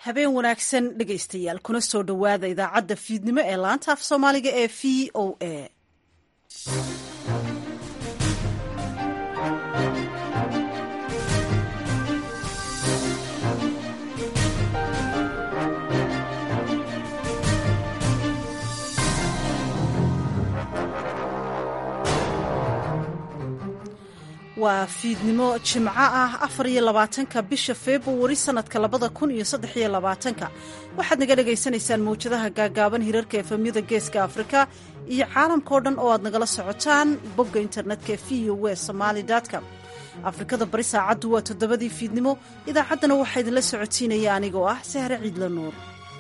habeen wanaagsan dhegaystayaal kuna soo dhowaada idaacadda fiidnimo ee laanta af soomaaliga ee v o a waa fiidnimo jimco ah afar iyo labaatanka bisha februari sanadka labada kun iyo saddex iyo labaatanka waxaad naga dhagaysanaysaan mawjadaha gaagaaban hirarka efemyada geeska afrika iyo caalamkao dhan oo aad nagala socotaan bogga internetka v o w somaali com afrikada bari saacaddu waa toddobadii fiidnimo idaacaddana waxaa idinla socotiinaya anigoo ah sahre ciidla nuur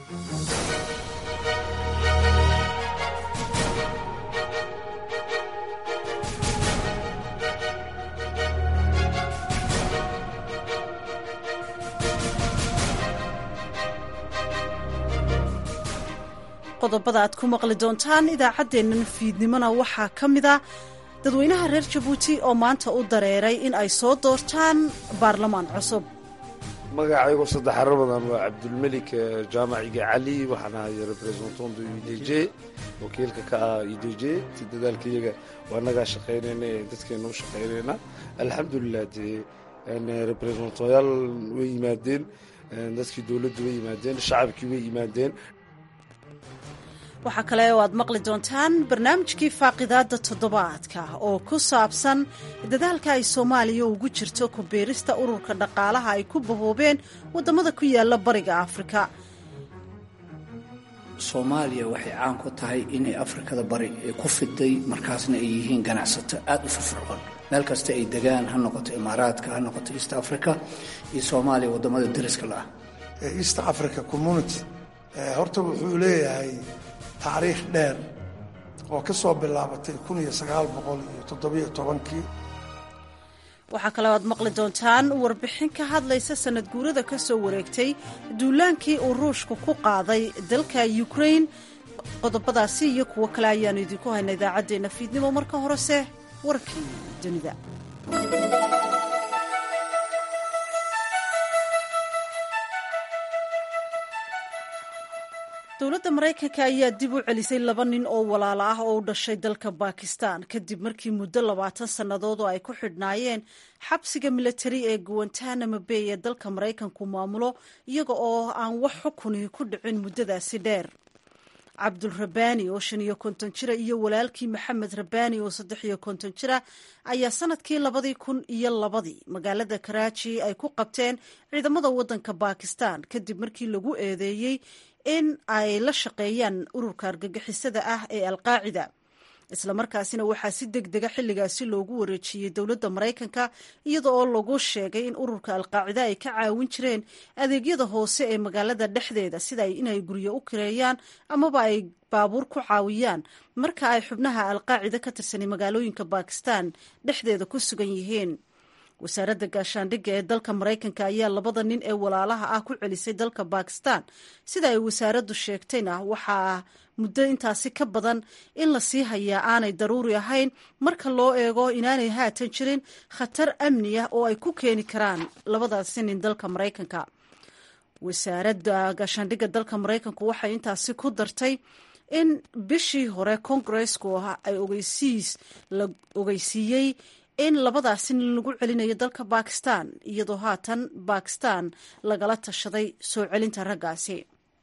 qodobada aad ku maqli doontaan idaacaddeennan fiidnimona waxaa ka mid a dadweynaha reer jabuuti oo maanta u dareeray in ay soo doortaan baarlamaan cusub magacaygu saddexaro badan waa cabdulmelik jaamaciga cali waxaan ahay representant de u d j wakiilka ka ah u d j ti dadaalkayaga waa nagaa shaqaynayna ee dadkeena u shaqaynayna alxamdulilah dee representanyaal way yimaadeen dadkii dowladdu way yimaadeen shacabkii way yimaadeen waxaa kale oo aad maqli doontaan barnaamijkii faaqidaadda toddobaadka oo ku saabsan dadaalka ay soomaaliya ugu jirto ku biirista ururka dhaqaalaha ay ku bahoobeen waddamada ku yaala bariga afrika soomaaliya waxay caan ku tahay inay afrikada bari ay ku fiday markaasna ay yihiin ganacsato aada u firfircoon meel kasta ay degaan ha noqoto imaaraadka ha noqoto east africa iyo soomaaliya waddamada dariska la ah east africa community horta wuxuu leeyahay taariikh dheer oo ka soo bilaabatay kun iyo sagaal boqol iyo toddobiyo tobankii waxaa kaloo aad maqli doontaan warbixin ka hadlaysa sanad guurada ka soo wareegtay duulaankii uu ruushku ku qaaday dalka ukrain qodobadaasi iyo kuwo kale ayaanu idinku hayna idaacaddeenna fiidnimo marka horese warkii dunida dowladda maraykanka ayaa dib u celisay laba nin oo walaalo ah oo u dhashay dalka bakistan kadib markii muddo labaatan sannadood oo ay ku xidhnaayeen xabsiga milatari ee guantanamo bay ee dalka maraykanku maamulo iyaga oo aan wax xukuni ku dhicin muddadaasi dheer cabdul rabani oo shan iyo konton jira iyo walaalkii maxamed rabani oo saddex iyo konton jira ayaa sanadkii labadii kun iyo labadii magaalada karaaji ay ku qabteen ciidamada waddanka bakistan kadib markii lagu eedeeyey in ay la shaqeeyaan ururka argagixisada ah ee alqaacida islamarkaasina waxaa si deg dega xilligaasi loogu wareejiyey dowladda maraykanka iyada oo lagu sheegay in ururka alqaacida ay ka caawin jireen adeegyada hoose ee magaalada dhexdeeda sida inay guryo u kireeyaan amaba ay baabuur ku caawiyaan marka ay xubnaha alqaacida ka tirsanay magaalooyinka bakistan dhexdeeda ku sugan yihiin wasaaradda gaashaandhigga ee dalka maraykanka ayaa labada nin ee walaalaha ah ku celisay dalka bakistan sida ay wasaaraddu sheegtayna waxaa muddo intaasi ka badan in la sii hayaa aanay daruuri ahayn marka loo eego inaanay haatan jirin khatar amni ah oo ay ku keeni karaan labadaasi nin dalka maraykanka wasaaradda gaashaandhigga dalka maraykanku waxay intaasi ku dartay in bishii hore kongaresku ay ogeysiis la ogeysiiyey in labadaasi nin lagu celinayo dalka bakistan iyadoo haatan bakistan lagala tashaday soo celinta raggaasi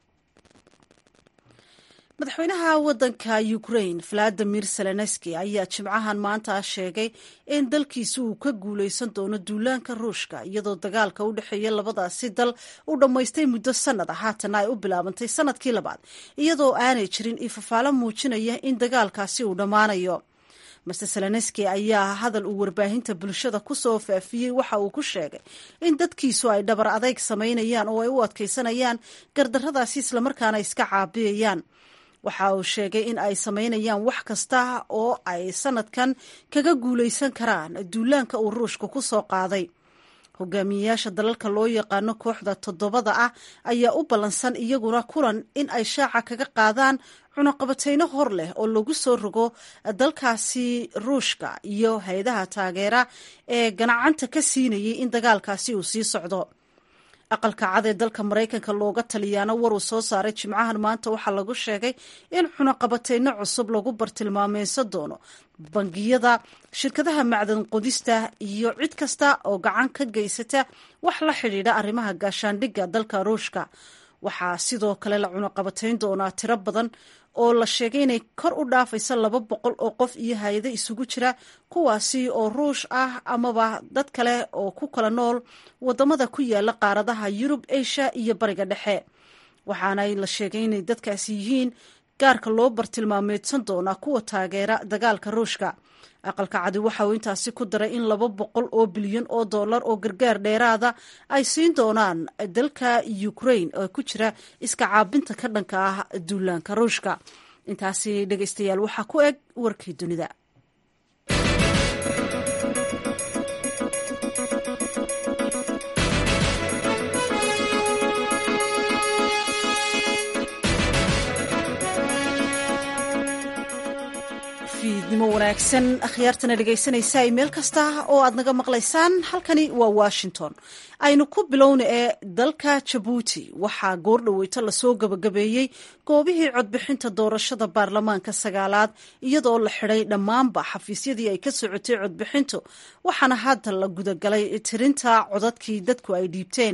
madaxweynaha waddanka ukrain valadimir zelenski ayaa jimcahan maanta sheegay in dalkiisa uu ka guuleysan doono duulaanka ruushka iyadoo dagaalka u dhexeeya labadaasi dal uu dhammaystay muddo sanad ah haatana ay u bilaabantay sanadkii labaad iyadoo aanay jirin ifafaalo muujinaya in dagaalkaasi uu dhammaanayo master zelenski ayaa hadal uu warbaahinta bulshada ku soo faafiyey waxa uu ku sheegay in dadkiisu ay dhabar adayg samaynayaan oo ay u adkaysanayaan gardarradaasi islamarkaana iska caabiyayaan waxa uu sheegay in ay samaynayaan wax kasta oo ay sanadkan kaga guulaysan karaan duulaanka uu ruushka ku soo qaaday hogaamiyeyaasha dalalka loo yaqaano kooxda toddobada ah ayaa u ballansan iyaguna kulan in ay shaaca kaga qaadaan cunaqabateyno hor leh oo lagu soo rogo dalkaasi ruushka iyo hay-adaha taageera ee ganacanta ka siinayay in dagaalkaasi uu sii socdo aqalka cad ee dalka maraykanka looga taliyaana war uu soo saaray jimcahan maanta waxaa lagu sheegay in cunaqabateyno cusub lagu bartilmaameysan doono bangiyada shirkadaha macdan qodista iyo cid kasta oo gacan ka geysata wax la xidhiidha arrimaha gaashaandhigga dalka ruushka waxaa sidoo kale la cunaqabateyn doonaa tiro badan oo la sheegay inay kor u dhaafaysa laba boqol oo qof iyo hay-ado isugu jira kuwaasi oo ruush ah amaba dad kale oo ku kala nool wadamada ku yaala qaaradaha yurub asia iyo bariga dhexe waxaana la sheegay inay dadkaasi yihiin gaarka loo bartilmaameedsan doonaa kuwa taageera dagaalka ruushka aqalka cadi waxa uu intaasi ku daray in laba boqol oo bilyan oo dollar oo gargaar dheeraada ay siin doonaan dalka ukraine oo ku jira iska caabinta ka dhanka ah duulaanka ruushka intaasi dhegeystayaal waxaa ku eg warkii dunida fiidnimo wanaagsan akhyaartana dhegaysanaysa meel kasta oo aad naga maqlaysaan halkani waa washington aynu ku bilowna ee dalka jabuuti waxaa goordhoweyto lasoo gabagabeeyey goobihii codbixinta doorashada baarlamaanka sagaalaad iyadoo la xidhay dhammaanba xafiisyadii ay ka socotay codbixintu waxaana hadda la gudagalay tirinta codadkii dadku ay dhiibteen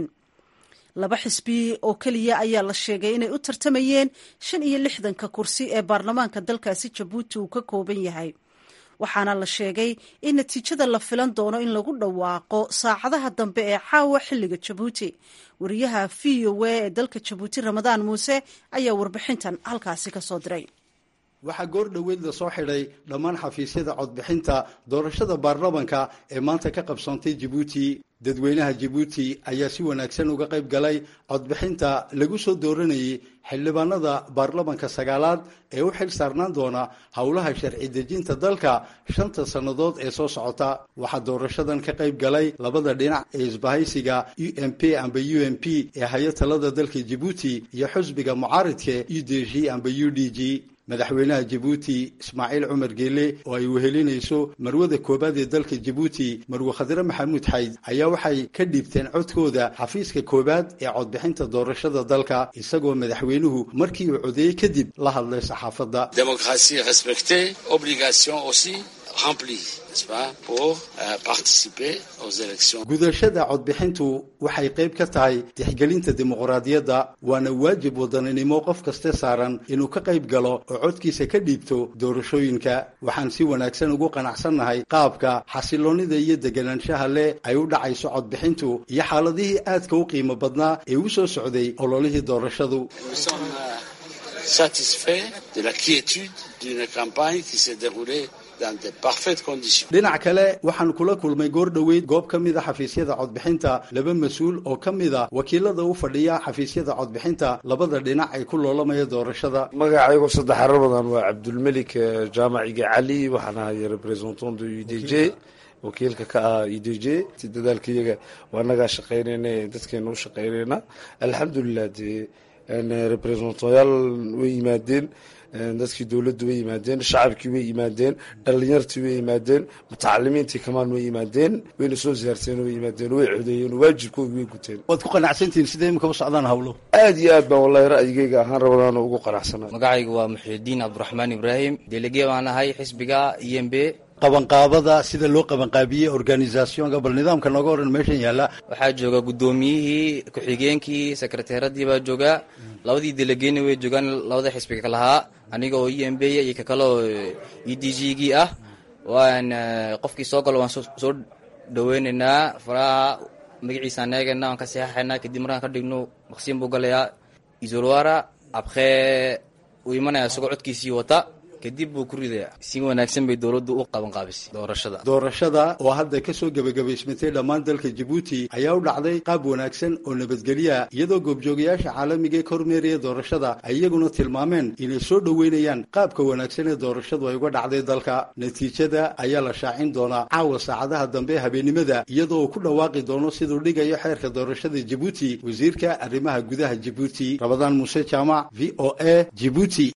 laba xisbi oo keliya ayaa la sheegay inay u tartamayeen shan iyo lixdanka kursi ee baarlamaanka dalkaasi jabuuti uu ka kooban yahay waxaana la sheegay in natiijada la filan doono in lagu dhawaaqo saacadaha dambe ee caawa xilliga jabuuti wariyaha v o a ee dalka jabuuti ramadaan muuse ayaa warbixintan halkaasi ka soo diray waxaa goor dhoweed la soo xidhay dhammaan xafiisyada codbixinta doorashada baarlamanka ee maanta ka qabsoontay jabuuti dadweynaha jabuuti ayaa si wanaagsan uga qayb galay codbixinta lagu soo dooranayay xildhibaanada baarlamanka sagaalaad ee u xil saarnaan doona howlaha sharci dejinta dalka shanta sannadood ee soo socota waxaa doorashadan ka qayb galay labada dhinac ee isbahaysiga u m p amba u m p ee haya talada dalka jabuuti iyo xusbiga mucaaridka u d g amba u d g madaxweynaha jabuuti ismaaciil cumar geele oo ay wehelinayso marwada koobaad ee dalka jabuuti marwe khadre maxamuud xayd ayaa waxay ka dhiibteen codkooda xafiiska koowaad ee codbixinta doorashada dalka isagoo madaxweynuhu markii uu codeeyey kadib la hadlay saxaafadda démocratie respectée obligation aussi remplie n'est-ce pas pour euh, participer aux élections gudashada codbixintu waxay qayb ka tahay tixgelinta dimuqraadiyadda waana waajib wadaninimo qof kaste saaran inuu ka qayb galo oo codkiisa ka dhiibto doorashooyinka waxaan si wanaagsan ugu qanacsannahay qaabka xasiloonnida iyo deganaanshaha leh ay u dhacayso codbixintu iyo xaaladihii aadka u qiimo badnaa ee u soo socday ololihii doorashadu nous sommes euh, satisfaits de la quiétude d'une campagne qui s'est déroulée dans de parfaites conditions dhinac kale waxaan kula kulmay goor dhoweyd goob ka mid a xafiisyada codbixinta laba mas-uul oo ka mid a wakiilada u fadhiya xafiisyada codbixinta labada dhinac ay ku loolamaya doorashada magacaygo saddex xarar badan waa cabdulmelik jaamaciga cali waxaan ahay representant de u d j wakiilka ka ah u d j si dadaalkayaga waa nagaa shaqaynayna dadkeena u shaqaynayna alxamdulilah dee representanyaal way yimaadeen dadkii dowladdu way yimaadeen shacabkii way yimaadeen dhalinyartii way yimaadeen mutacalimiintii kamaan way yimaadeen wayna soo siyaarteen way yimaadeen way codeeyeen waajibkoogi way guteen waad ku qanacsantihiin sida imika u socdaan hawlo aad iyo aad baan wallahi ra'yigayga ahaan rabadaana ugu qanacsana magacaygu waa muxiudiin cabdiraxmaan ibraahim delege baan ahay xisbiga e m b qabanqaabada sida loo qabanqaabiyey organisationka bal nidaamka nooga oran meeshan yaalla waxaa jooga guddoomiyihii ku-xigeenkii sekreteeradii baa jooga labadii delegeyna way joogaan labada xisbiga ka lahaa aniga oo e m b iyo ka kale oo e d g gii ah waan qofkii soo galo waan soo dhaweynaynaa faraha magaciisaan eegayna waan ka saxaxaynaa kadib markaan ka dhigno maqsiin buu galayaa isolwara abkee uu imanaya isagoo codkiisii wata kadib buu ku ridayaa si wanaagsan bay dowladdu u qabanqaabisay doorashada doorashada oo hadda ka soo gebagabaysmatay dhammaan dalka jabuuti ayaa u dhacday qaab wanaagsan oo nabadgelya iyadoo goobjoogayaasha caalamiga ee ka hormeeraya doorashada ay iyaguna tilmaameen inay soo dhoweynayaan qaabka wanaagsan ee doorashadu ay uga dhacday dalka natiijada ayaa la shaacin doonaa caawa saacadaha dambe habeennimada iyadoo uu ku dhawaaqi doono siduu dhigayo xeerka doorashada jabuuti wasiirka arrimaha gudaha jabuuti rabadaan muuse jaamac v o a jibuuti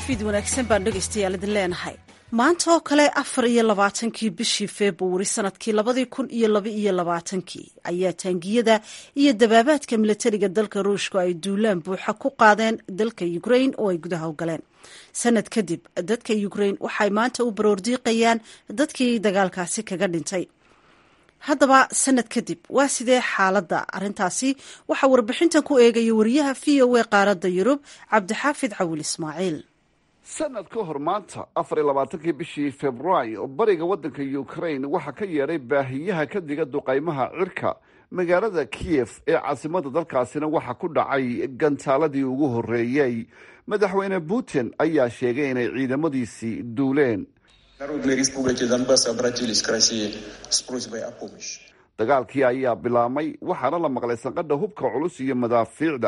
fiid wanaagsan baan dhegaystayaal idin leenahay maanta oo kale afar iyo labaatankii bishii februari sanadkii labadii kun iyo laba iyo labaatankii ayaa taangiyada iyo dabaabaadka milatariga dalka ruushka ay duulaan buuxa ku qaadeen dalka ukrain oo ay gudaha u galeen sanad kadib dadka ukrain waxay maanta u baroordiiqayaan dadkii dagaalkaasi kaga dhintay haddaba sanad kadib waa sidee xaaladda arrintaasi waxaa warbixintan ku eegaya wariyaha v o a qaaradda yurub cabdixaafid cawil ismaaciil sanad ka hor maanta afar iyo labaatankii bishii februaayo bariga waddanka ukrain waxaa ka yeedhay baahiyaha ka diga duqaymaha cirka magaalada kiyef ee caasimada dalkaasina waxaa ku dhacay gantaaladii ugu horreeyey madaxweyne putin ayaa sheegay inay ciidamadiisii duuleen dagaalkii ayaa bilaabmay waxaana la maqlay sanqadha hubka culus iyo madaafiicda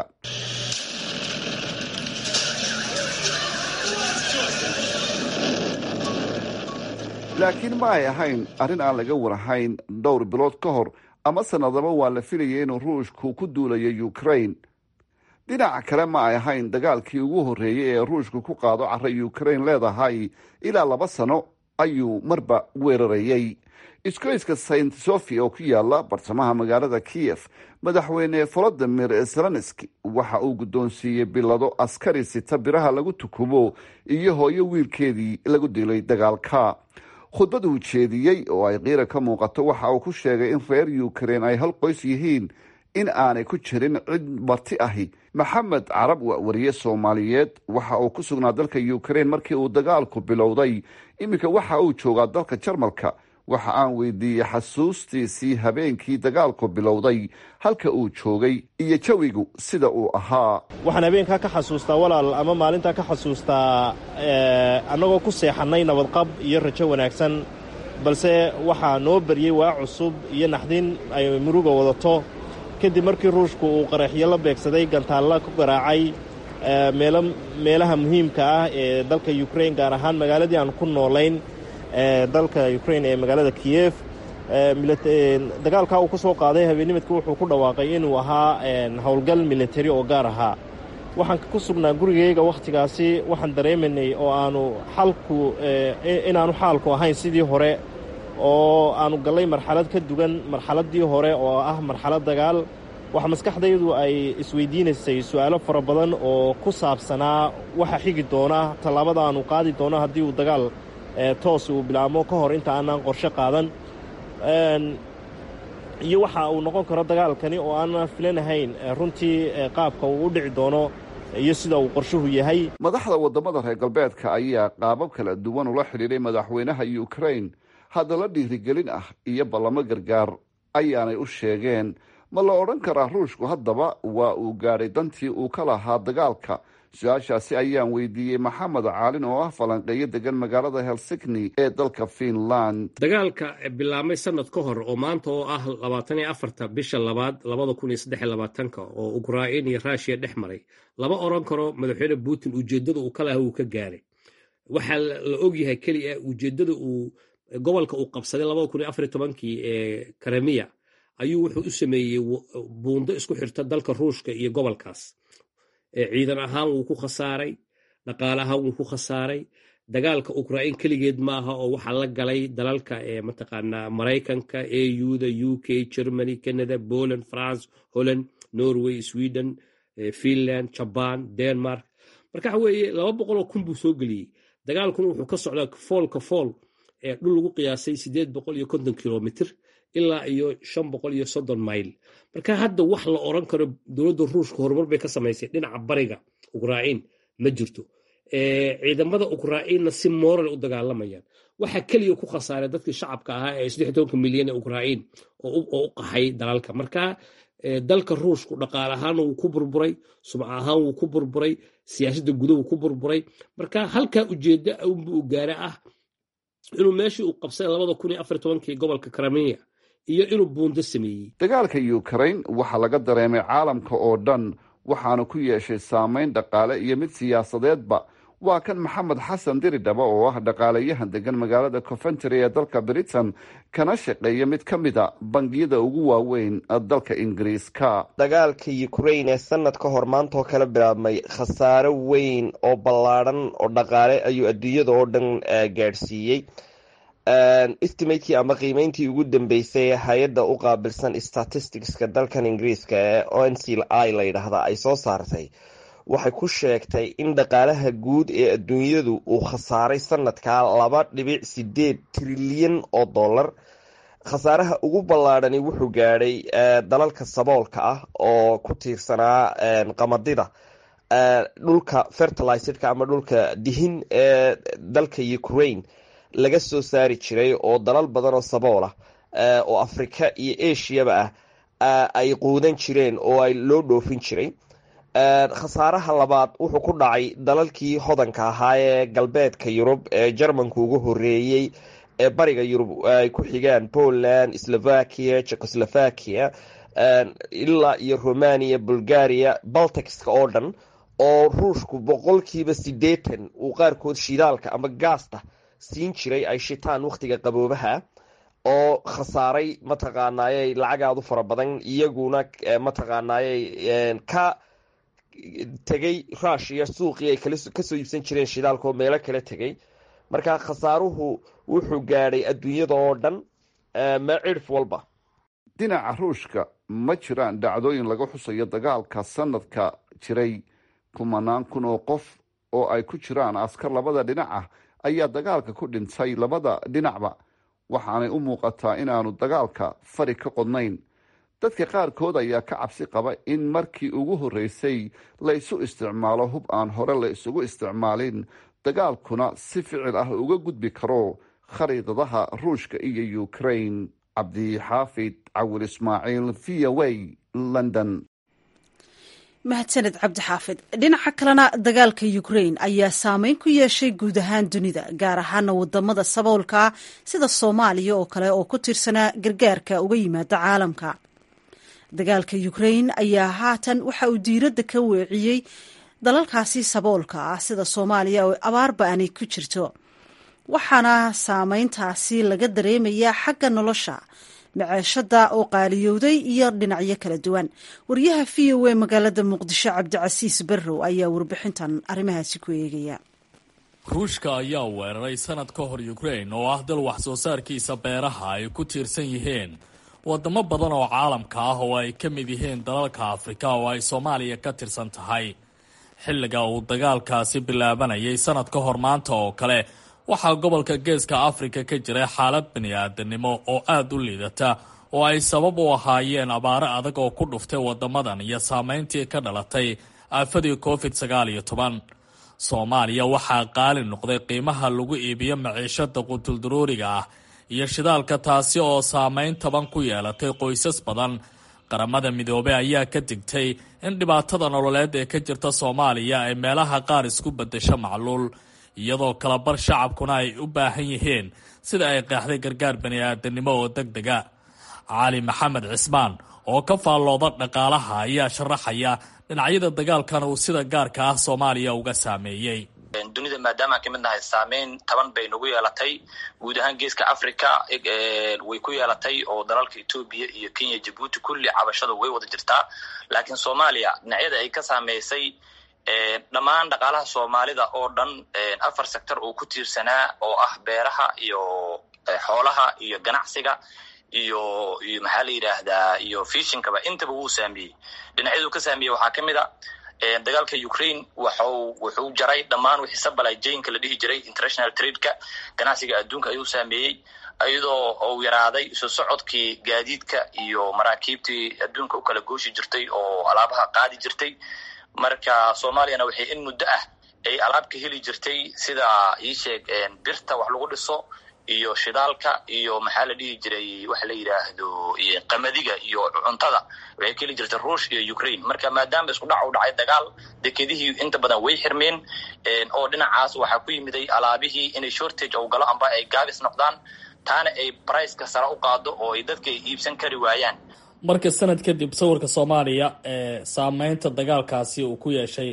laakiin ma ay ahayn arrin aan laga warahayn dhowr bilood ka hor ama sanadaba waa la filayay inuu ruushku ku duulayo ukrain dhinaca kale ma ay ahayn dagaalkii ugu horreeyey ee ruushku ku qaado cara ukrain leedahay ilaa laba sano ayuu marba weerarayey iskoyska saint sofia oo ku yaala bartamaha magaalada kiyef madaxweyne volodimir zelenski waxa uu guddoonsiiyey bilado askari sita biraha lagu tukubo iyo hooyo wiilkeedii lagu dilay dagaalka khudbad uu jeediyey oo ay qiira ka muuqato waxa uu ku sheegay in reer ukrain ay hal qoys yihiin in aanay ku jirin cid marti ahi maxamed carab waa wariye soomaaliyeed waxa uu ku sugnaa dalka ukrain markii uu dagaalku bilowday iminka waxa uu joogaa dalka jarmalka waxa aan weydiiyey xasuustiisii habeenkii dagaalku bilowday halka uu joogay iyo jawigu sida uu ahaa waxaan habeenkaa ka xasuustaa walaal ama maalintaa ka xasuustaa annagoo ku seexannay nabadqab iyo rajo wanaagsan balse waxaa noo baryey waa cusub iyo naxdin ay muruga wadato kadib markii ruushku uu qaraxyo la beegsaday gantaalla ku garaacay meelaha muhiimka ah ee dalka ukrain gaar ahaan magaaladii aan ku noolayn dalka ukrain ee magaalada kiyef dagaalkaa uu ku soo qaaday habeennimadka wuxuu ku dhawaaqay inuu ahaa howlgal militari oo gaar ahaa waxaan ku sugnaa gurigayga wakhtigaasi waxaan dareemaynay oo aanu xalku inaanu xaalku ahayn sidii hore oo aanu gallay marxalad ka dugan marxaladdii hore oo ah marxalad dagaal waxaa maskaxdaydu ay isweydiinaysay su'aalo fara badan oo ku saabsanaa waxa xigi doona tallaabada aanu qaadi doono haddii uu dagaal toos uu bilaabmo ka hor inta aanan qorshe qaadan iyo waxa uu noqon karo dagaalkani oo aanan filanahayn runtii qaabka uu u dhici doono iyo sida uu qorshuhu yahay madaxda waddamada reer galbeedka ayaa qaabab kala duwan ula xidhiidhay madaxweynaha ukrain haddala dhiirigelin ah iyo ballamo gargaar ayaanay u sheegeen ma la odhan karaa ruushku haddaba waa uu gaadhay dantii uu ka lahaa dagaalka su-aashaasi ayaan weydiiyey maxamed caalin oo ah falanqeeyo degan magaalada helsigni ee dalka finland dagaalka bilaabmay sanad ka hor oo maanta oo ah labaatan iyo afarta bisha labaad labada kun iyo saddex iyo labaatanka oo ukrain iyo ruushiya dhex maray lama odhan karo madaxweyne putin ujeeddada uu ka lahaa uu ka gaaray waxaa la ogyahay keliya ujeeddada uu gobolka uu qabsaday labada kun iyo afar iyo tobankii ee karamiya ayuu wuxuu u sameeyey buundo isku xirta dalka ruushka iyo gobolkaas ciidan ahaan wuu ku khasaaray dhaqaale ahaan wuu ku khasaaray dagaalka ukrain keligeed maaha oo waxaa la galay dalalka ee mataqaanaa maraykanka auda u k germany canada poland france holland norway sweden finland jaban denmark marka waxa weeye laba boqoloo kun buu soo geliyey dagaalkuna wuxuu ka socdaa foolka fool ee dhul lagu qiyaasay sideed boqol iyo konton kilomitr ilaa iyo shan boqol iyo soddon mayl marka hadda wax la oran karo dowladda ruushka horumar bay ka samaysay dhinaca bariga ukrain ma jirto ciidamada ukrainna si moral u dagaalamayaan waxa keliya ku khasaaray dadkii shacabka ahaa ee saddex tobanka milyan ee ukrain oo u qaxay dalalka marka dalka ruushku dhaqaale ahaan wuu ku burburay sumca ahaan wuu ku burburay siyaasadda gudahu ku burburay marka halkaa ujeedda unbuu gaara ah inuu meeshii uu qabsaday labada kun iyo afar tobankii gobolka karamiya iyo inuu buundo sameeyey dagaalka ukrain waxaa laga dareemay caalamka oo dhan waxaana ku yeeshay saameyn dhaqaale iyo mid siyaasadeedba waa kan maxamed xasan diridhaba oo ah dhaqaalayahan degan magaalada coventry ee dalka britain kana shaqeeya mid ka mid a bangiyada ugu waaweyn dalka ingiriiska dagaalka ukrain ee sanad ka hor maanta oo kala bilaabmay khasaaro weyn oo ballaadhan oo dhaqaale ayuu adduunyada oo dhan gaadhsiiyey estimatekii ama qiimeyntii ugu dambeysay ee hay-adda u qaabilsan statisticska dalkan ingiriiska ee oncl i la yidhaahda ay soo saartay waxay ku sheegtay in dhaqaalaha guud ee adduunyadu uu khasaaray sanadkaa laba dhibic sideed trilyan oo dollar khasaaraha ugu ballaadhani wuxuu gaadhay dalalka saboolka ah oo ku tiirsanaa qamadida dhulka fertilizedka ama dhulka dihin ee dalka ukraine laga soo saari jiray oo dalal badan oo sabool ah oo afrika iyo asiaba ah ay quudan jireen oo ay loo dhoofin jiray khasaaraha labaad wuxuu ku dhacay dalalkii hodanka ahaa ee galbeedka yurub ee jarmanku ugu horeeyey ee bariga yurub ay ku xigaan poland slovakia checoslovakia ilaa iyo romania bulgaria balticska oo dhan oo ruushku boqolkiiba sideetan uu qaarkood shidaalka ama gaasta siin jiray ay shitaan wakhtiga qaboobaha oo khasaaray mataqaanaaye lacagaadu fara badan iyaguna mataqaanaaye ka tegay rushia suuqii ay kasoo iibsan jireen shidaalka oo meelo kala tegay marka khasaaruhu wuxuu gaadhay adduunyada oo dhan ma cirf walba dhinaca ruushka ma jiraan dhacdooyin laga xusayo dagaalka sanadka jiray kumanaan kun oo qof oo ay ku jiraan askar labada dhinac ah ayaa dagaalka ku dhintay labada dhinacba waxaanay u muuqataa inaanu dagaalka fari ka qodnayn dadka qaarkood ayaa ka cabsi qaba in markii ugu horreysay la isu isticmaalo hub aan hore la isugu isticmaalin dagaalkuna si ficil ah uga gudbi karo khariidadaha ruushka iyo ukraine cabdixaafid cawil ismaaciil v o a london mahadsaned cabdixaafid dhinaca kalena dagaalka ukrain ayaa saameyn ku yeeshay guud ahaan dunida gaar ahaana wadamada saboolka sida soomaaliya oo kale oo ku tirsanaa gargaarka uga yimaada caalamka dagaalka ukrain ayaa haatan waxa uu diiradda ka weeciyey dalalkaasi saboolka ah sida soomaaliya oo abaarba aanay ku jirto waxaana saameyntaasi laga dareemayaa xagga nolosha maceeshada oo qaaliyowday iyo dhinacyo kala duwan wariyaha v o a magaalada muqdisho cabdicasiis barrow ayaa warbixintan arrimahaasi ku eegaya ruushka ayaa weeraray sanad ka hor ukrain oo ah dal wax soo saarkiisa beeraha ay ku tiirsan yihiin wadamo badan oo caalamka ah oo ay ka mid yihiin dalalka afrika oo ay soomaaliya ka tirsan tahay xilliga uu dagaalkaasi bilaabanayay sanad ka hor maanta oo kale waxaa gobolka geeska afrika ka jiray xaalad bani-aadanimo oo aada u liidata oo ay sabab u ahaayeen abaaro adag oo ku dhuftay wadamadan iyo saameyntii ka dhalatay aafadii covid sagaal iyo toban soomaaliya waxaa qaali noqday qiimaha lagu iibiyo maciishada qutuldaruuriga ah iyo shidaalka taasi oo saameyn taban ku yeelatay qoysas badan qaramada midoobey ayaa ka digtay in dhibaatada nololeed ee ka jirta soomaaliya ay meelaha qaar isku bedesho macluul iyadoo kalabar shacabkuna ay u baahan yihiin sida ay qeexday gargaar bani-aadanimo oo deg dega cali maxamed cismaan oo ka faallooda dhaqaalaha ayaa sharaxaya dhinacyada dagaalkan uu sida gaarka ah soomaaliya uga saameeyey dunida maadaama aan ka mid nahay saameyn taban bay nagu yeelatay guud ahaan geeska africa way ku yeelatay oo dalalka etoobiya iyo kenya jabuuti kulli cabashada way wada jirtaa laakiin soomaaliya dhinacyada ay ka saameysay dhammaan dhaqaalaha soomaalida oo dhan afar sector uu ku tiirsanaa oo ah beeraha iyo xoolaha iyo ganacsiga iyo iyo maxaa la yidhaahdaa iyo fishinkaba intaba wuu saameeyey dhinacyadu ka saameeyey waxaa ka mid a dagaalka ukraine waxu wuxuu jaray dhammaan wixii supply jainka la dhihi jiray international tradeka ganacsiga adduunka ayuu saameeyey iyadoo uu yaraaday isu socodkii gaadiidka iyo maraakiibtii adduunka u kala gooshi jirtay oo alaabaha qaadi jirtay marka soomaaliyana waxay in muddo ah ay alaab ka heli jirtay sida iisheeg birta wax lagu dhiso iyo shidaalka iyo maxaa la dhihi jiray waxa la yidhaahdo qamadiga iyo cuntada waxay ka heli jirtay ruush iyo ukraine marka maadaama isku dhac u dhacay dagaal dekedihii inta badan way xirmeen oo dhinacaas waxaa ku yimiday alaabihii inay shortage ou galo amba ay gaabis noqdaan taana ay briceka sare u qaado oo ay dadka ay iibsan kari waayaan marka sanad kadib sawirka soomaaliya ee saameynta dagaalkaasi uu ku yeeshay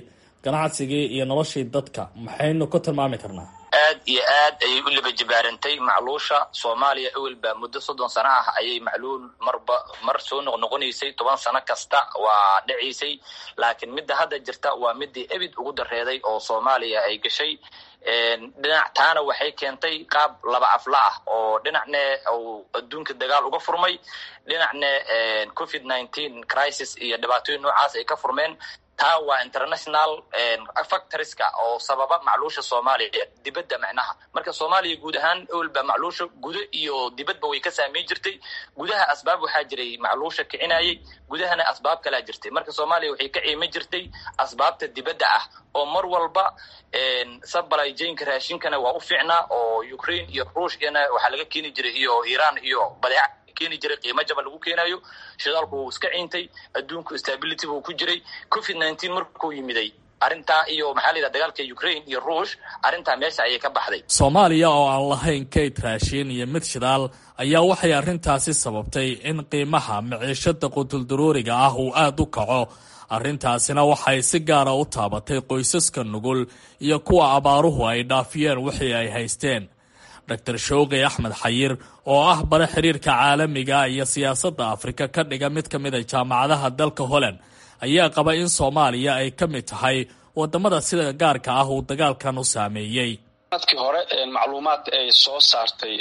ganacsigii iyo noloshii dadka maxaynu ku tilmaami karnaa aad iyo aad ayay u liba jibaarantay macluusha soomaaliya ewelba muddo soddon sano ah ayay macluul marba mar soo noqnoqonaysay toban sano kasta waa dhacaysay laakiin midda hadda jirta waa midii ebid ugu dareeday oo soomaaliya ay gashay dhinac taana waxay keentay qaab laba afla ah oo dhinacne uu adduunka dagaal uga furmay dhinacne covid nineteen crisis iyo dhibaatooyin noocaas ay ka furmeen taa waa international factoriska oo sababa macluusha soomaaliya dibadda macnaha marka soomaaliya guud ahaan ewelba macluusha gudo iyo dibadba way ka saameyn jirtay gudaha asbaab waxaa jiray macluusha kicinayay gudahana asbaab kalaa jirtay marka soomaaliya waxay ka ciima jirtay asbaabta dibadda ah oo mar walba sabalay jaynka raashinkana waa u fiicnaa oo ukraine iyo ruushkana waxaa laga keeni jiray iyo iran iyo badeeca keeni jiray qiimo jaba lagu keenayo shidaalku wuu iska ciintay adduunku stability buu ku jiray covid nineteen markuu yimiday arrintaa iyo maxaa la yidhaha dagaalka ukraine iyo ruush arrintaa meesha ayay ka baxday soomaaliya oo aan lahayn kayd raashiin iyo mid shidaal ayaa waxay arrintaasi sababtay in qiimaha maciishada qutuldarooriga ah uu aada u kaco arrintaasina waxay si gaara u taabatay qoysaska nugul iyo kuwa abaaruhu ay dhaafiyeen wixii ay haysteen dor showqi axmed xayir oo ah bare xiriirka caalamiga iyo siyaasadda afrika ka dhiga mid ka mid a jaamacadaha dalka holland ayaa qaba in soomaaliya ay ka mid tahay wadamada sida gaarka ah uu dagaalkan u saameeyey sanadkii hore macluumaad ay soo saartay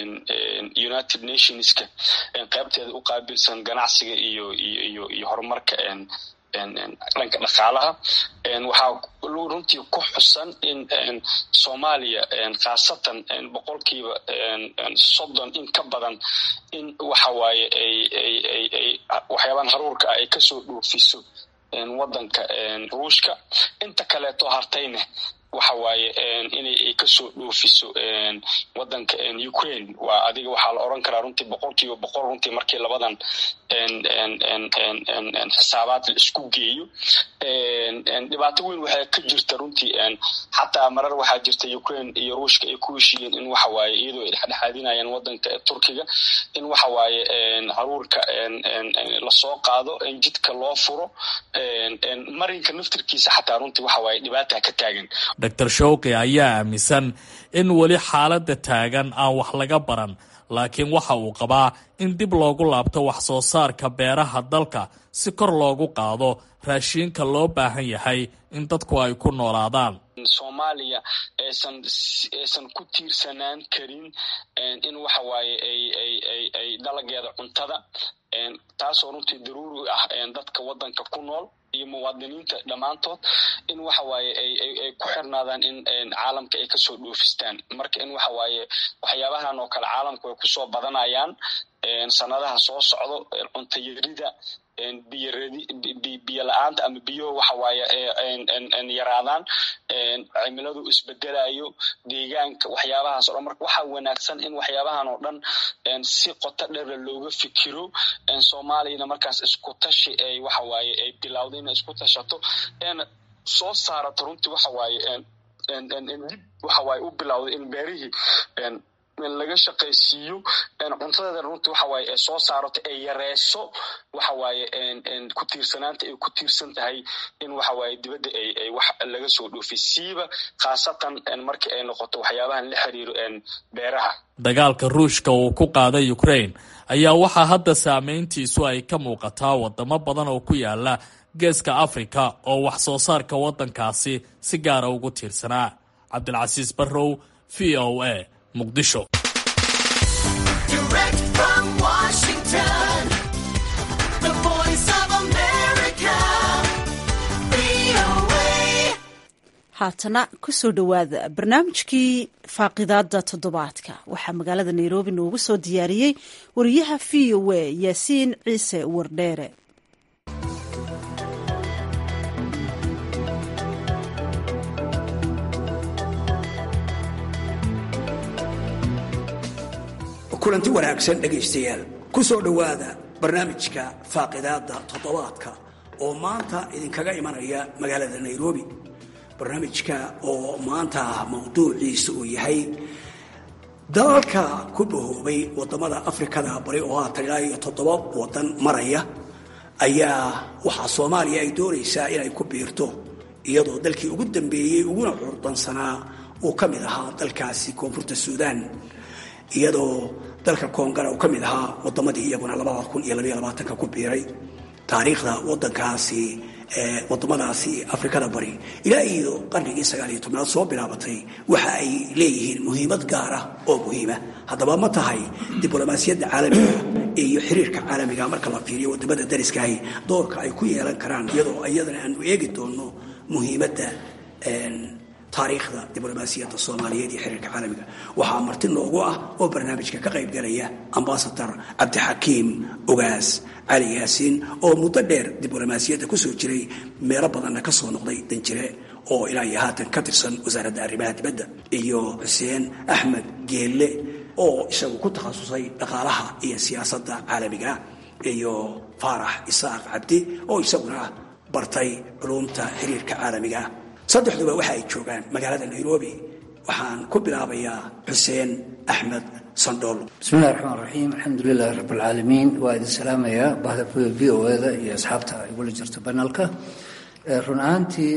united nationska qaybteeda u qaabilsan ganacsiga iyo iyo iyo horumarka dhanka dhaqaalaha waxaa runtii ku xusan in soomaaliya khaasatan boqolkiiba soddon in ka badan in waxa waaye ay waxyaabahan haruurka ah ay kasoo dhoofiso wadanka ruushka inta kaleeto hartayne waxa waaye inay ay kasoo dhoofiso wadanka ukraine waa adiga waxaa la oran karaa runtii boqolkiiba boqol runtii markii labadan xisaabaad la isku geeyo dhibaato weyn waxaa ka jirta runtii xataa marar waxaa jirta ukraine iyo ruushka ay ku heshiiyeen in waxa waaye iyadoo ay dhexdhexaadinayaan wadanka turkiga in waxa waaye haruurka lasoo qaado jidka loo furo marinka naftirkiisa xataa runtii waxa waaye dhibaata ka taagan dor showqi ayaa aaminsan in weli xaaladda taagan aan wax laga baran laakiin waxa uu qabaa in dib loogu laabto wax soo saarka beeraha dalka si kor loogu qaado raashiinka loo baahan yahay in dadku ay ku noolaadaan soomaaliya aysan aysan ku tiirsanaan karin in waxa waaye ay ay ay ay dalageeda cuntada taasoo runtii daruuri ah dadka wadanka ku nool iyo muwaadiniinta dhammaantood in waxa waaye ay ay ku xirnaadaan in caalamka ay kasoo dhoofistaan marka in waxa waaye waxyaabahan oo kale caalamku ay kusoo badanayaan sanadaha soo socdo cuntayarida biyo la-aanta ama biyo waxa waaye yaraadaan cimiladu isbedelayo deegaanka waxyaabahaas o dhan marka waxaa wanaagsan in waxyaabahan oo dhan si qoto dheera looga fikiro soomaaliyana markaas isku tashi ay waxa waaye ay bilowda inay isku tashato eena soo saarato runtii waxa waaye dib waxa waaye u bilowday in beerihii laga shaqaysiiyo cuntadeeda runtii waxa waaye ay soo saarato ay yareyso waxa waaye ku tiirsanaanta ay ku tiirsan tahay in waxa waaye dibadda ay ay wax laga soo dhoofiy siiba khaasatan markii ay noqoto waxyaabahan la xiriiro beeraha dagaalka ruushka uu ku qaaday ukraine ayaa waxaa hadda saameyntiisu ay ka muuqataa wadamo badan oo ku yaala geeska africa oo wax soo saarka waddankaasi si gaara ugu tiirsanaa cabdilcasiis barrow v o a muqdisho haatana kusoo dhowaada barnaamijkii faaqidaada toddobaadka waxaa magaalada nairobi noogu soo diyaariyey wariyaha v o a yaasiin ciise wardheere kulanti wanaagsan dhegaystayaal ku soo dhowaada barnaamijka faaqidaada toddobaadka oo maanta idinkaga imanaya magaalada nairobi barnaamijka oo maanta mawduuciisa uu yahay dalalka ku bahoobay wadamada afrikada bari oo haatan ilaa iyo toddoba wadan maraya ayaa waxaa soomaaliya ay doonaysaa inay ku biirto iyadoo dalkii ugu dambeeyey uguna curdansanaa uu ka mid ahaa dalkaasi koonfurta suudaan iyadoo dalka koongara uu ka mid ahaa wadamadii iyaguna labada kun iyo labaiyo labaatanka ku biiray taariikhda wadankaasi wadamadaasi afrikada bari ilaa iyo qarnigii sagaal iyo tobnaad soo bilaabatay waxa ay leeyihiin muhiimad gaar ah oo muhiima haddaba ma tahay diblomaasiyadda caalamiga iyo xiriirka caalamiga marka la fiiriyo wadamada dariskaahi doorka ay ku yeelan karaan iyadoo iyadana aanu eegi doono muhiimadda taariikhda diblomaasiyadda soomaaliyeed iyo xiriirka caalamiga waxaa marti noogu ah oo barnaamijka ka qaybgalaya ambasador cabdixakiim ogaas cali yaasiin oo muddo dheer diblomaasiyadda kusoo jiray meelo badanna ka soo noqday danjire oo ilaa iyo haatan ka tirsan wasaaradda arrimaha dibadda iyo xuseen axmed geelle oo isagu ku takhasusay dhaqaalaha iyo siyaasadda caalamiga iyo faarax isaaq cabdi oo isaguna bartay culumta xiriirka caalamiga saddexduba waxa ay joogaan magaalada nairobi waxaan ku bilaabayaa xuseen axmed sandhool bismillahi raxmaan raxiim alxamdulilahi rabb alcaalamiin waa idin salaamayaa bahda v o eda iyo asxaabta igula jirta banalka run ahaantii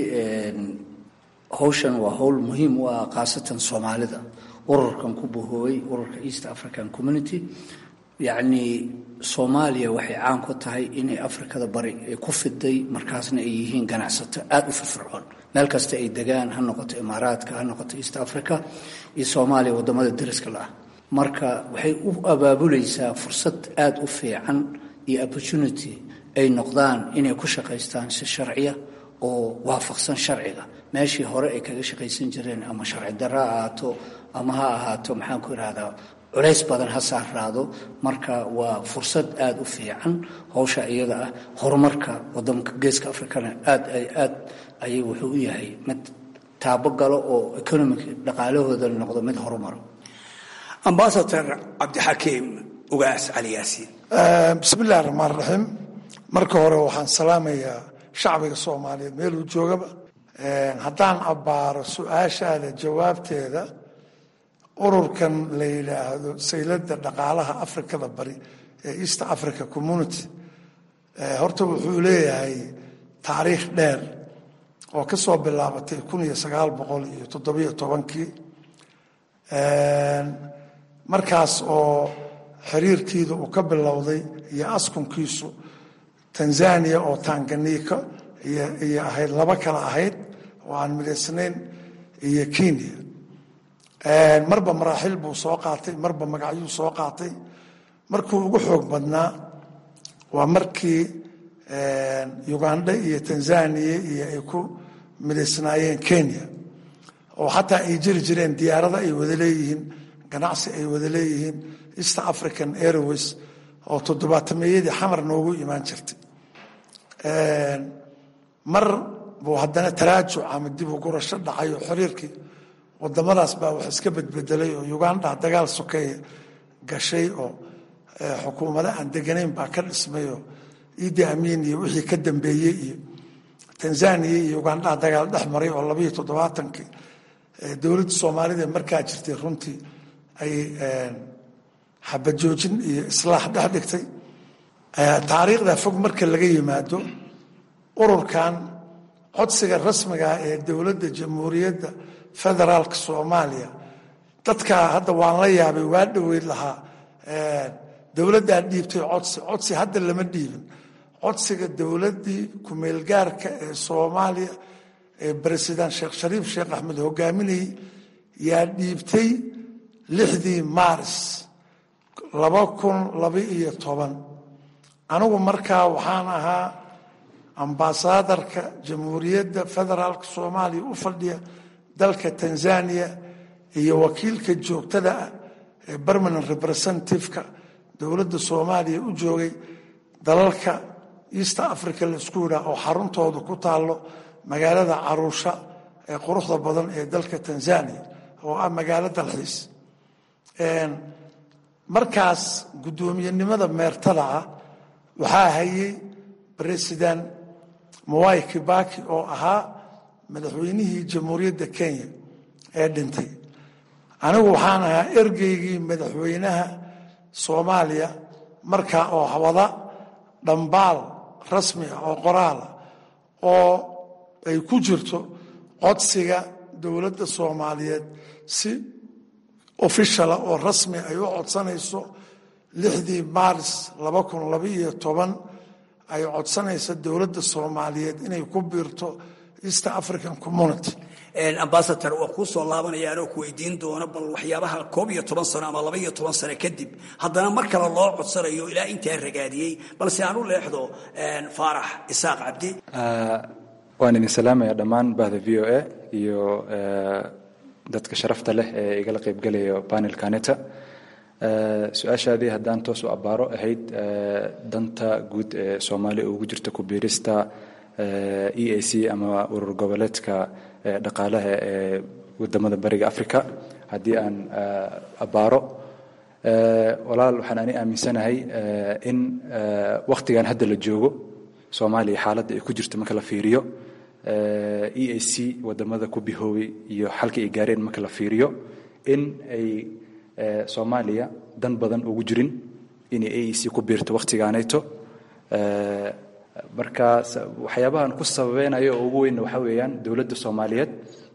howshan waa howl muhiim u ah khaasatan soomaalida ururkan ku buhoobay ururka east african community yacnii soomaaliya waxay caan ku tahay inay afrikada bari ay ku fiday markaasna ay yihiin ganacsato aada u firfircoon meel kasta ay degaan ha noqoto imaaraadka ha noqoto east africa iyo soomaaliya wadamada dariska la ah marka waxay u abaabulaysaa fursad aada u fiican iyo opportunity ay noqdaan inay ku shaqaystaan si sharciya oo waafaqsan sharciga meeshii hore ay kaga shaqaysan jireen ama sharci darro ha ahaato ama ha ahaato maxaan ku ihahdaa culays badan ha saaraado marka waa fursad aada u fiican howsha iyada ah horumarka wadamka geeska africana aad aad ayay wuxuu u yahay mid taabo galo oo economic dhaqaalahooda noqdo mid horumaro ambasador cabdixakiim ugaas cali yaasiin bismi illahi raxmaan raxiim marka hore waxaan salaamayaa shacbiga soomaaliyeed meeluu joogaba haddaan abbaaro su-aashaada jawaabteeda ururkan la yidhaahdo sayladda dhaqaalaha afrikada bari ee east africa community horta wuxuu leeyahay taariikh dheer oo ka soo bilaabatay kun iyo sagaal boqol iyo toddobiyo tobankii markaas oo xiriirkiida uu ka bilowday iyo askunkiisu tanzania oo tanganiika iyo ahayd laba kale ahayd oo aan midaysnayn iyo kenya marba maraaxil buu soo qaatay marba magacyuu soo qaatay markuu ugu xoog badnaa waa markii uganda iyo tanzania iyo ay ku midaysnaayeen kenya oo xataa ay jiri jireen diyaarada ay wada leeyihiin ganacsi ay wada leeyihiin east african airways oo toddobaatameyadii xamar noogu imaan jirtay mar buu haddana taraajuc ama dib u gurasho dhacay oo xiriirkii wadamadaas baa wax iska bedbedelay oo uganda dagaal sokeeye gashay oo xukuumado aan deganayn baa ka dhismay oo idi amiin iyo wixii ka dambeeyey iyo tanzania iyo uganda dagaal dhex maray oo labayo toddobaatankii dowladda soomaalida markaa jirtay runtii ay xabajoojin iyo islaax dhex dhigtay taariikhda fog marka laga yimaado ururkan codsiga rasmigaa ee dowladda jamhuuriyadda federaalka soomaaliya dadkaa hadda waan la yaabay waa dhoweyd lahaa dowladdaa dhiibtay codsi codsi hadda lama dhiibin codsiga dowladdii kumeelgaarka ee soomaaliya ee baresident sheekh shariif sheekh axmed hogaaminayey yaa dhiibtay lixdii maaris laba kun laba iyo toban anigu markaa waxaan ahaa ambaasadarka jamhuuriyadda federaalka soomaaliya u fadhiya dalka tanzania iyo wakiilka joogtada ah ee permanent representativeka dowladda soomaaliya u joogay dalalka east africa laisku yidhaah oo xaruntooda ku taallo magaalada caruusha ee quruxda badan ee dalka tanzania oo ah magaalo dalxiis markaas guddoomiyenimada meertada ah waxaa hayay president mawai kibaki oo ahaa madaxweynihii jamhuuriyadda kenya ee dhintay anigu waxaan ahaa ergeygii madaxweynaha soomaaliya markaa oo wada dhambaal rasmi ah oo qoraala oo ay ku jirto codsiga dowladda soomaaliyeed si ofishala oo rasmi ay u codsanayso lixdii maaris laba kun labaiyo toban ay codsanaysa dowladda soomaaliyeed inay ku biirto east african community ambasador waa kuu soo laabanaya anoo ku weydiin doona bal waxyaabaha koob iyo toban sano ama laba iyo toban sano kadib haddana mar kale loo codsanayo ilaa intaa ragaadiyey balse aan u leexdo faarax isaaq cabdi waan idin salaamaya dhammaan bahda v o a iyo dadka sharafta leh ee igala qaybgalayo panelkaneta su-aashaadii haddaan toos u abbaaro ahayd danta guud ee soomaaliya ugu jirta ku biirista e a c ama urur goboleedka dhaqaalaha ee wadamada bariga africa haddii aan abbaaro walaal waxaan ani aaminsanahay in wakhtigan hadda la joogo soomaaliya xaaladda ay ku jirto marka la fiiriyo e a c wadamada ku bihoobay iyo xalka ay gaareen marka la fiiriyo in ay soomaaliya dan badan ugu jirin inay a e c ku biirto wakhtigaanayto marka waxyaabahan ku sababeynayo oo ugu weyn waxaa weeyaan dowladda soomaaliyeed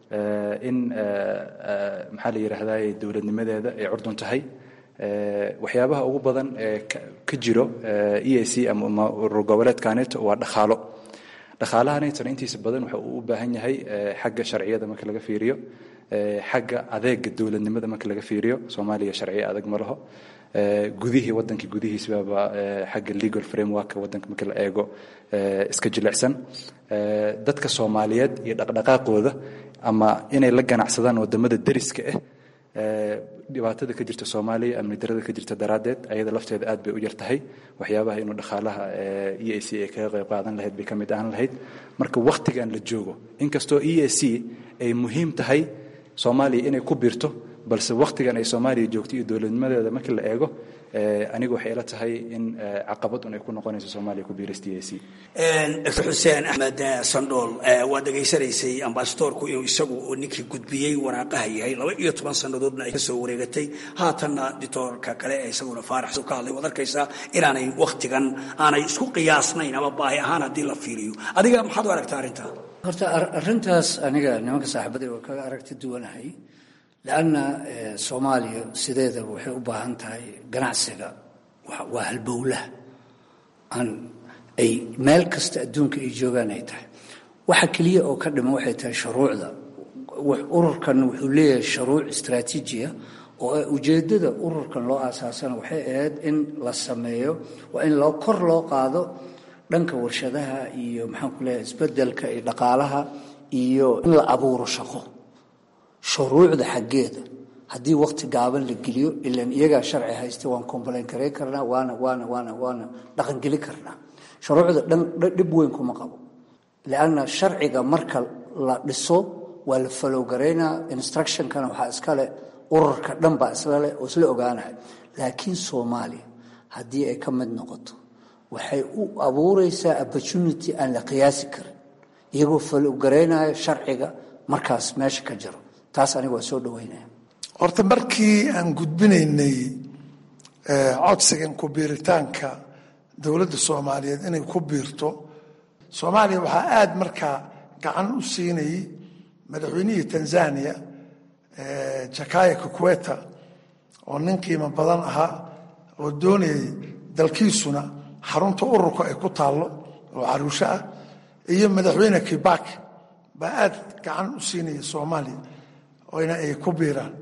in maxaa la yidhaahdaa dowladnimadeeda ay curdun tahay waxyaabaha ugu badan ee ka jiro e a c ama urur goboleedkaneeto waa dhaqaalo dhaqaalahanaytona intiisa badan waxa uu u baahan yahay xagga sharciyada marka laga fiiriyo xagga adeega dowladnimada marka laga fiiriyo soomaaliya sharciyo adag ma laho gudihii wadanka gudihiisbaba xagga legal framework wadanka marka la eego iska jilicsan dadka soomaaliyeed iyo dhaqdhaqaaqooda ama inay la ganacsadaan wadamada deriska ah dhibaatada ka jirta soomaaliya amni darada ka jirta daraaddeed ayada lafteeda aad bay u yar tahay waxyaabaha inuu dhaqaalaha e a c ay kaga qayb qaadan lahayd bay ka mid ahaan lahayd marka wakhtigan la joogo inkastoo e a c ay muhiim tahay soomaaliya inay ku biirto balse wakhtigan ay soomaaliya joogto iyo dowladnimadeeda markii la eego aniga waxay ila tahay in caqabad un ay ku noqonayso soomaaliya ku biirista e a c dr xuseen axmed sandhool waa dhegaysanaysay ambasadorku inuu isagu ninkii gudbiyey waraaqaha yahay laba iyo toban sannadoodna ay ka soo wareegatay haatanna dictoorka kale ee isaguna faarax ka hadlay waad arkaysaa inaanay wakhtigan aanay isku qiyaasnayn ama baahi ahaan haddii la fiiriyo adiga maxaad u aragtaa arrintaa horta arrintaas aniga nimanka saaxiibaday waa kaga aragti duwanahay lanna soomaaliya sideedaba waxay u baahan tahay ganacsiga waa halbowlaha aan ay meel kasta adduunka ay joogaan ay tahay waxa keliya oo ka dhiman waxay tahay shuruucda ururkan wuxuu leeyahay shuruuc istraatiijiya oo ujeeddada ururkan loo aasaasana waxay ahayd in la sameeyo waa in loo kor loo qaado dhanka warshadaha iyo maxaan ku leeyahay isbedelka iyo dhaqaalaha iyo in la abuuro shaqo shuruucda xaggeeda haddii wakti gaaban la geliyo ilan iyagaa sharci haysta waan complain garayn karnaa waana waana waana waana dhaqangeli karnaa shuruucda dhan dhib weyn kuma qabo lianna sharciga marka la dhiso waa la falowgaraynaa instructionkana waxaa iskale ururka dhan baa islaleh oo isla ogaanaya laakiin soomaaliya haddii ay ka mid noqoto waxay u abuureysaa opportunity aan la qiyaasi karin iyagoo falowgaraynaya sharciga markaas meesha ka jiro taas aniga waa soo dhaweynaya horta markii aan gudbinaynay codsigan ku biiritaanka dowladda soomaaliyeed inay ku biirto soomaaliya waxaa aada markaa gacan u siinayay madaxweynihii tanzania jakaya kukweta oo nin qiimo badan ahaa oo doonayay dalkiisuna xarunta ururka ay ku taallo oo caruusho ah iyo madaxweyne kibak baa aada gacan u siinaya soomaaliya oyna ay ku biiraan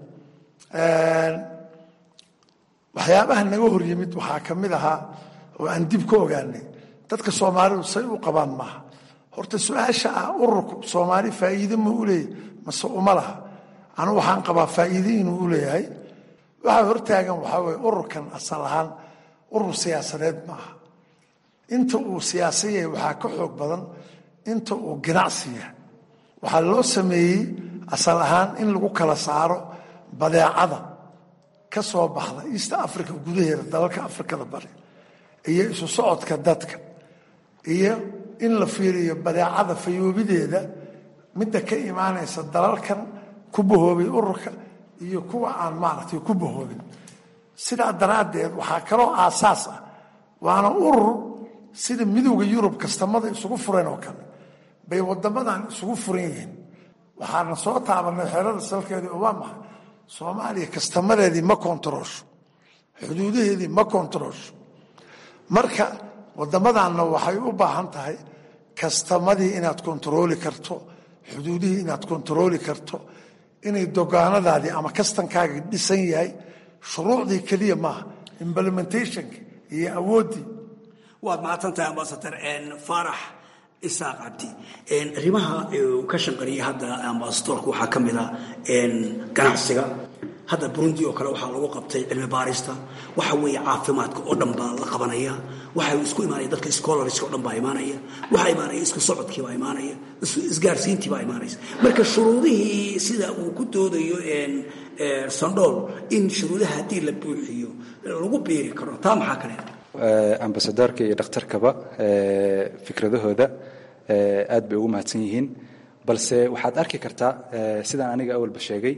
waxyaabaha naga hor yimid waxaa ka mid ahaa oo aan dib ka ogaanay dadka soomaalidu say u qabaan maaha horta su-aasha ah ururku soomaali faa'iide ma u leeyahy mase uma laha anu waxaan qabaa faa'iide inuu u leeyahay waxaa hortaagan waxaa weye ururkan asal ahaan urur siyaasadeed ma aha inta uu siyaasa yahay waxaa ka xoog badan inta uu ganacsi yahay waxaa loo sameeyey asal ahaan in lagu kala saaro badeecada ka soo baxda east africa gudaheeda dalalka afrikada bari iyo isu socodka dadka iyo in la fiiriyo badeecada fayoobideeda midda ka imaanaysa dalalkan ku bahoobay ururka iyo kuwa aan maaragtay ku bahoobin sidaa daraaddeed waxaa kaloo aasaas ah waana urur sida midowda yurub kastamada isugu fureen oo kale bay wadamadan isugu furan yihiin waxaana soo taabanay xerada salkeedii oo waa maxay soomaaliya kastamadeedii ma kontaroosho xuduudaheedii ma kontaroosho marka wadamadanna waxay u baahan tahay kastamadii inaad kontarooli karto xuduudihii inaad kontarooli karto inay dogaanadaadii ama kastankaagii dhisan yahay shuruucdii keliya maaha implementationka iyo awooddii waad mahadsantahay ambasadar faarax isaaq cabdi arrimaha uu ka shanqariyay hadda ambasadorku waxaa ka mid a ganacsiga hadda burundi oo kale waxaa lagu qabtay cilmi baarista waxa weeye caafimaadka oo dhan baa la qabanaya waxa isku imaanaya dadka scholarska oo dhan baa imaanaya waxaa imaanaya isku socodkii baa imaanaya isgaarsiintii baa imaanaysa marka shuruudihii sida uu ku doodayo sandhool in shuruudaha haddii la buuxiyo lagu biiri karo taa maxaa kale ambasadorka iyo dhakhtarkaba fikradahooda aad bay ugu mahadsan yihiin balse waxaad arki kartaa sidaan aniga awalba sheegay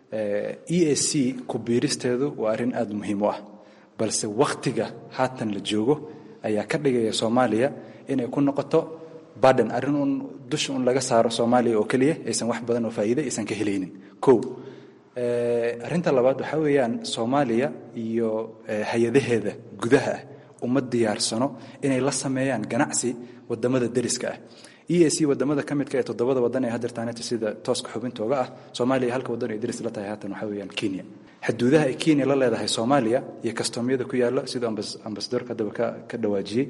e a c ku biiristeedu waa arrin aad muhiim u ah balse wakhtiga haatan la joogo ayaa ka dhigaya soomaaliya inay ku noqoto baden arrin uun dusha un laga saaro soomaaliya oo keliya aysan wax badan oo faa'iide aysan ka helaynin kow arrinta labaad waxaa weeyaan soomaaliya iyo hay-adaheeda gudaha ah uma diyaarsano inay la sameeyaan ganacsi wadamada deriska ah e a c wadamada ka midka ee toddobada wadan ee hadeertaaneta sida tooska xubintooga ah soomaaliya halka wadan ay deris la tahay haatan waxaa weeyaan kenya xuduudaha ay kenya la leedahay soomaaliya iyo kastoomyada ku yaalla siduu ambasadorka haddaba ka dhawaajiyey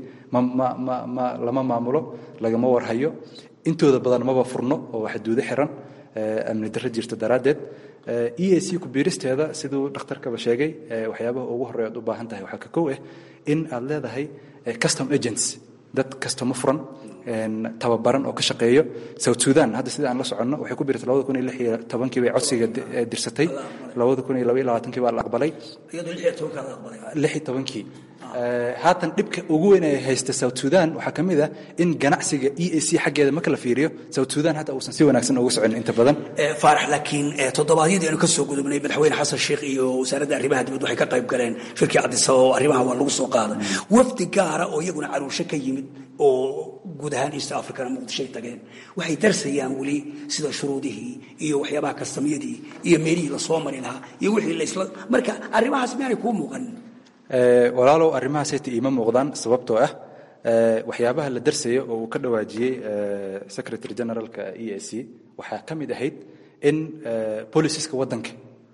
ma lama maamulo lagama warhayo intooda badan maba furno oo xuduudo xiran amni darro jirta daraaddeed e a c ku biiristeeda siduu dhakhtarkaba sheegay waxyaabaha ugu horreya ad u baahan tahay waxaa ka kow ah in aad leedahay custom agents dad kastomo furan tababaran oo ka shaqeeyo south sudan hadda sida aan la soconno waxay ku biirtay labada kun iyo lix iyo tobankii bay codsiga dirsatay labada kun iyo laba iyo labaatankii baa la aqbalay lix iyo tobankii haatan dhibka ugu weyn ay haysta south sudan waxaa ka mid ah in ganacsiga e a c xaggeeda marka la fiiriyo south sudan hadda uusan si wanaagsan ugu socon inta badan faarax laakiin toddobaadyadii aynu ka soo gudubnay madaxweyne xasan sheikh iyo wasaaradda arrimaha dibadda waxay ka qayb galeen shirkii cadisaba oo arrimaha waa lagu soo qaaday wafdi gaara oo iyaguna caruusho ka yimid oo guud ahaan east africana muqdishoay tageen waxay darsayaan weli sida shuruudihii iyo waxyaabaha kastamyadii iyo meelihii lasoo mari lahaa iyo wixii laysla marka arrimahaas miyaanay kuu muuqanin walaalow arrimahaas hayta iima muuqdaan sababtoo ah waxyaabaha la darsayo oo uu ka dhawaajiyey secretary generalka e a c waxaa ka mid ahayd in boliciska waddanka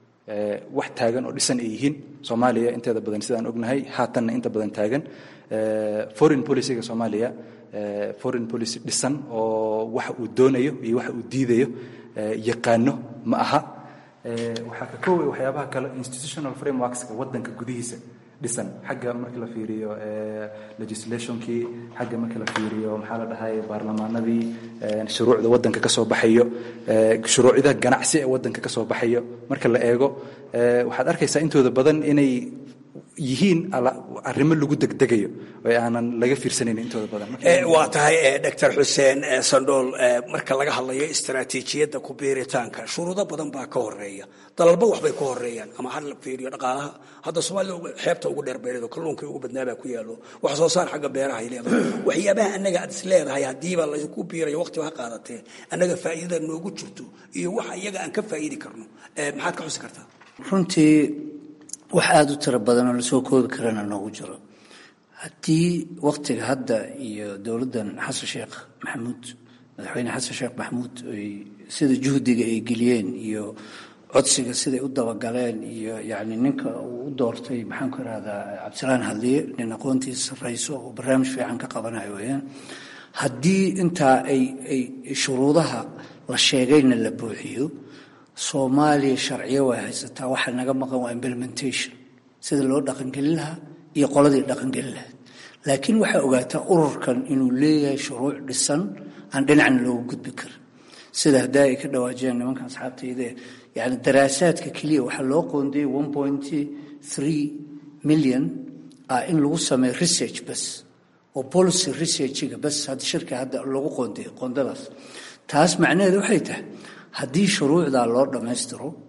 wax taagan oo dhisan ay yihiin soomaaliya inteeda badan sidaan ognahay haatanna inta badan taagan foreign policyga soomaaliya foreign policy dhisan oo waxa uu doonayo iyo waxa uu diidayo yaqaano ma aha waxaa ka kooway waxyaabaha kale institutional frameworkska waddanka gudihiisa dhisan xagga markii la fiiriyo legislationkii xagga markii la fiiriyo maxaa la dhahay baarlamaanadii shuruucda waddanka ka soo baxayo shuruucda ganacsi ee waddanka ka soo baxayo marka la eego waxaad arkaysaa intooda badan inay yihiin arrimo lagu degdegayo oo aanan laga fiirsanayn intooda badan waa tahay doctor xuseen sandhool marka laga hadlayo istaraatiijiyadda ku biiritaanka shuruudo badan baa ka horeeya dalalba waxbay ka horeeyaan ama ha la fiiriyo dhaqaalaha hadda soomaalida xeebta ugu dheer beereedo kalluunkii ugu badnaabaa ku yaallo wax soo saar xagga beeraha ay leedahay waxyaabaha annaga aad is leedahay haddiiba laysku biirayo waqtiba ha qaadatee annaga faa'iidada noogu jirto iyo waxa iyaga aan ka faa'iidi karno maxaad ka xusi kartaa runtii wax aada u tiro badan oo lasoo koobi karana noogu jiro haddii waktiga hadda iyo dowladdan xasan sheekh maxamuud madaxweyne xasan sheekh maxamuud ay sida juhdiga ay geliyeen iyo codsiga siday u dabagaleen iyo yacni ninka uu u doortay maxaan ku ihahdaa cabdisalaan hadliye nin aqoontiisa sarrayso oo barnaamij fiican ka qabanayo weeyaan haddii intaa ay ay shuruudaha la sheegayna la buuxiyo soomaaliya sharciyo way haysataa waxa naga maqan waa implementation sida loo dhaqangelin lahaa iyo qoladii dhaqangelin lahayd laakiin waxaa ogaataa ururkan inuu leeyahay shuruuc dhisan aan dhinacna loogu gudbi karin sida haddaa ay ka dhawaajiyaan nimanka asxaabtayde yani daraasaadka keliya waxaa loo qoondiyey one point three million ah in lagu sameeyo research bas oo policy researchiga bas hadda shirka hadda lagu qoondiyo qoondadaas taas macnaheedu waxay tahay haddii shuruucdaa loo dhammaystiro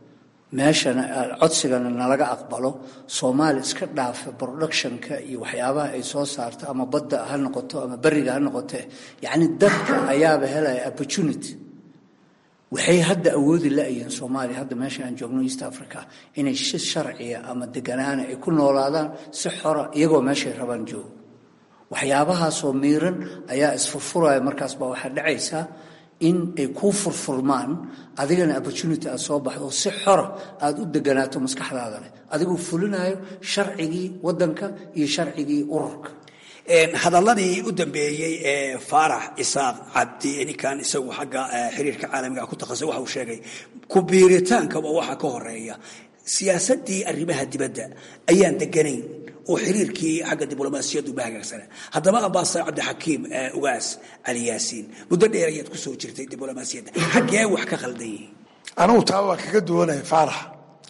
meeshana codsigana nalaga aqbalo soomaali iska dhaafa productionka iyo waxyaabaha ay soo saarto ama badda ha noqoto ama beriga ha noqote yacni dadka ayaaba helaya opportunity waxay hadda awoodi la-yihiin soomaaliya hadda meesha aan joogno east africa inay si sharciya ama deganaana ay ku noolaadaan si xora iyagoo meeshay rabaan joogo waxyaabahaasoo miiran ayaa isfurfuraya markaas baa waxaa dhacaysaa in ay kuu furfurmaan adigana opportunity aad soo baxdo si xora aad u deganaato maskaxdaada leh adigoo fulinayo sharcigii waddanka iyo sharcigii ururka hadalladii u dambeeyey ee faarax isaaq cabdi ninkan isagu xagga xiriirka caalamiga ku takhasusay waxa uu sheegay ku biiritaankaba waxa ka horeeya siyaasaddii arrimaha dibadda ayaan deganayn oo xiriirkii xagga diblomaasiyaddu ma hagaagsana haddaba ambasador cabdixakiim ugaas cali yaasiin muddo dheer ayaad ku soo jirtay diblomaasiyadda xaggee wax ka khaldan yihiin anigu taa waa kaga duwanaya faarax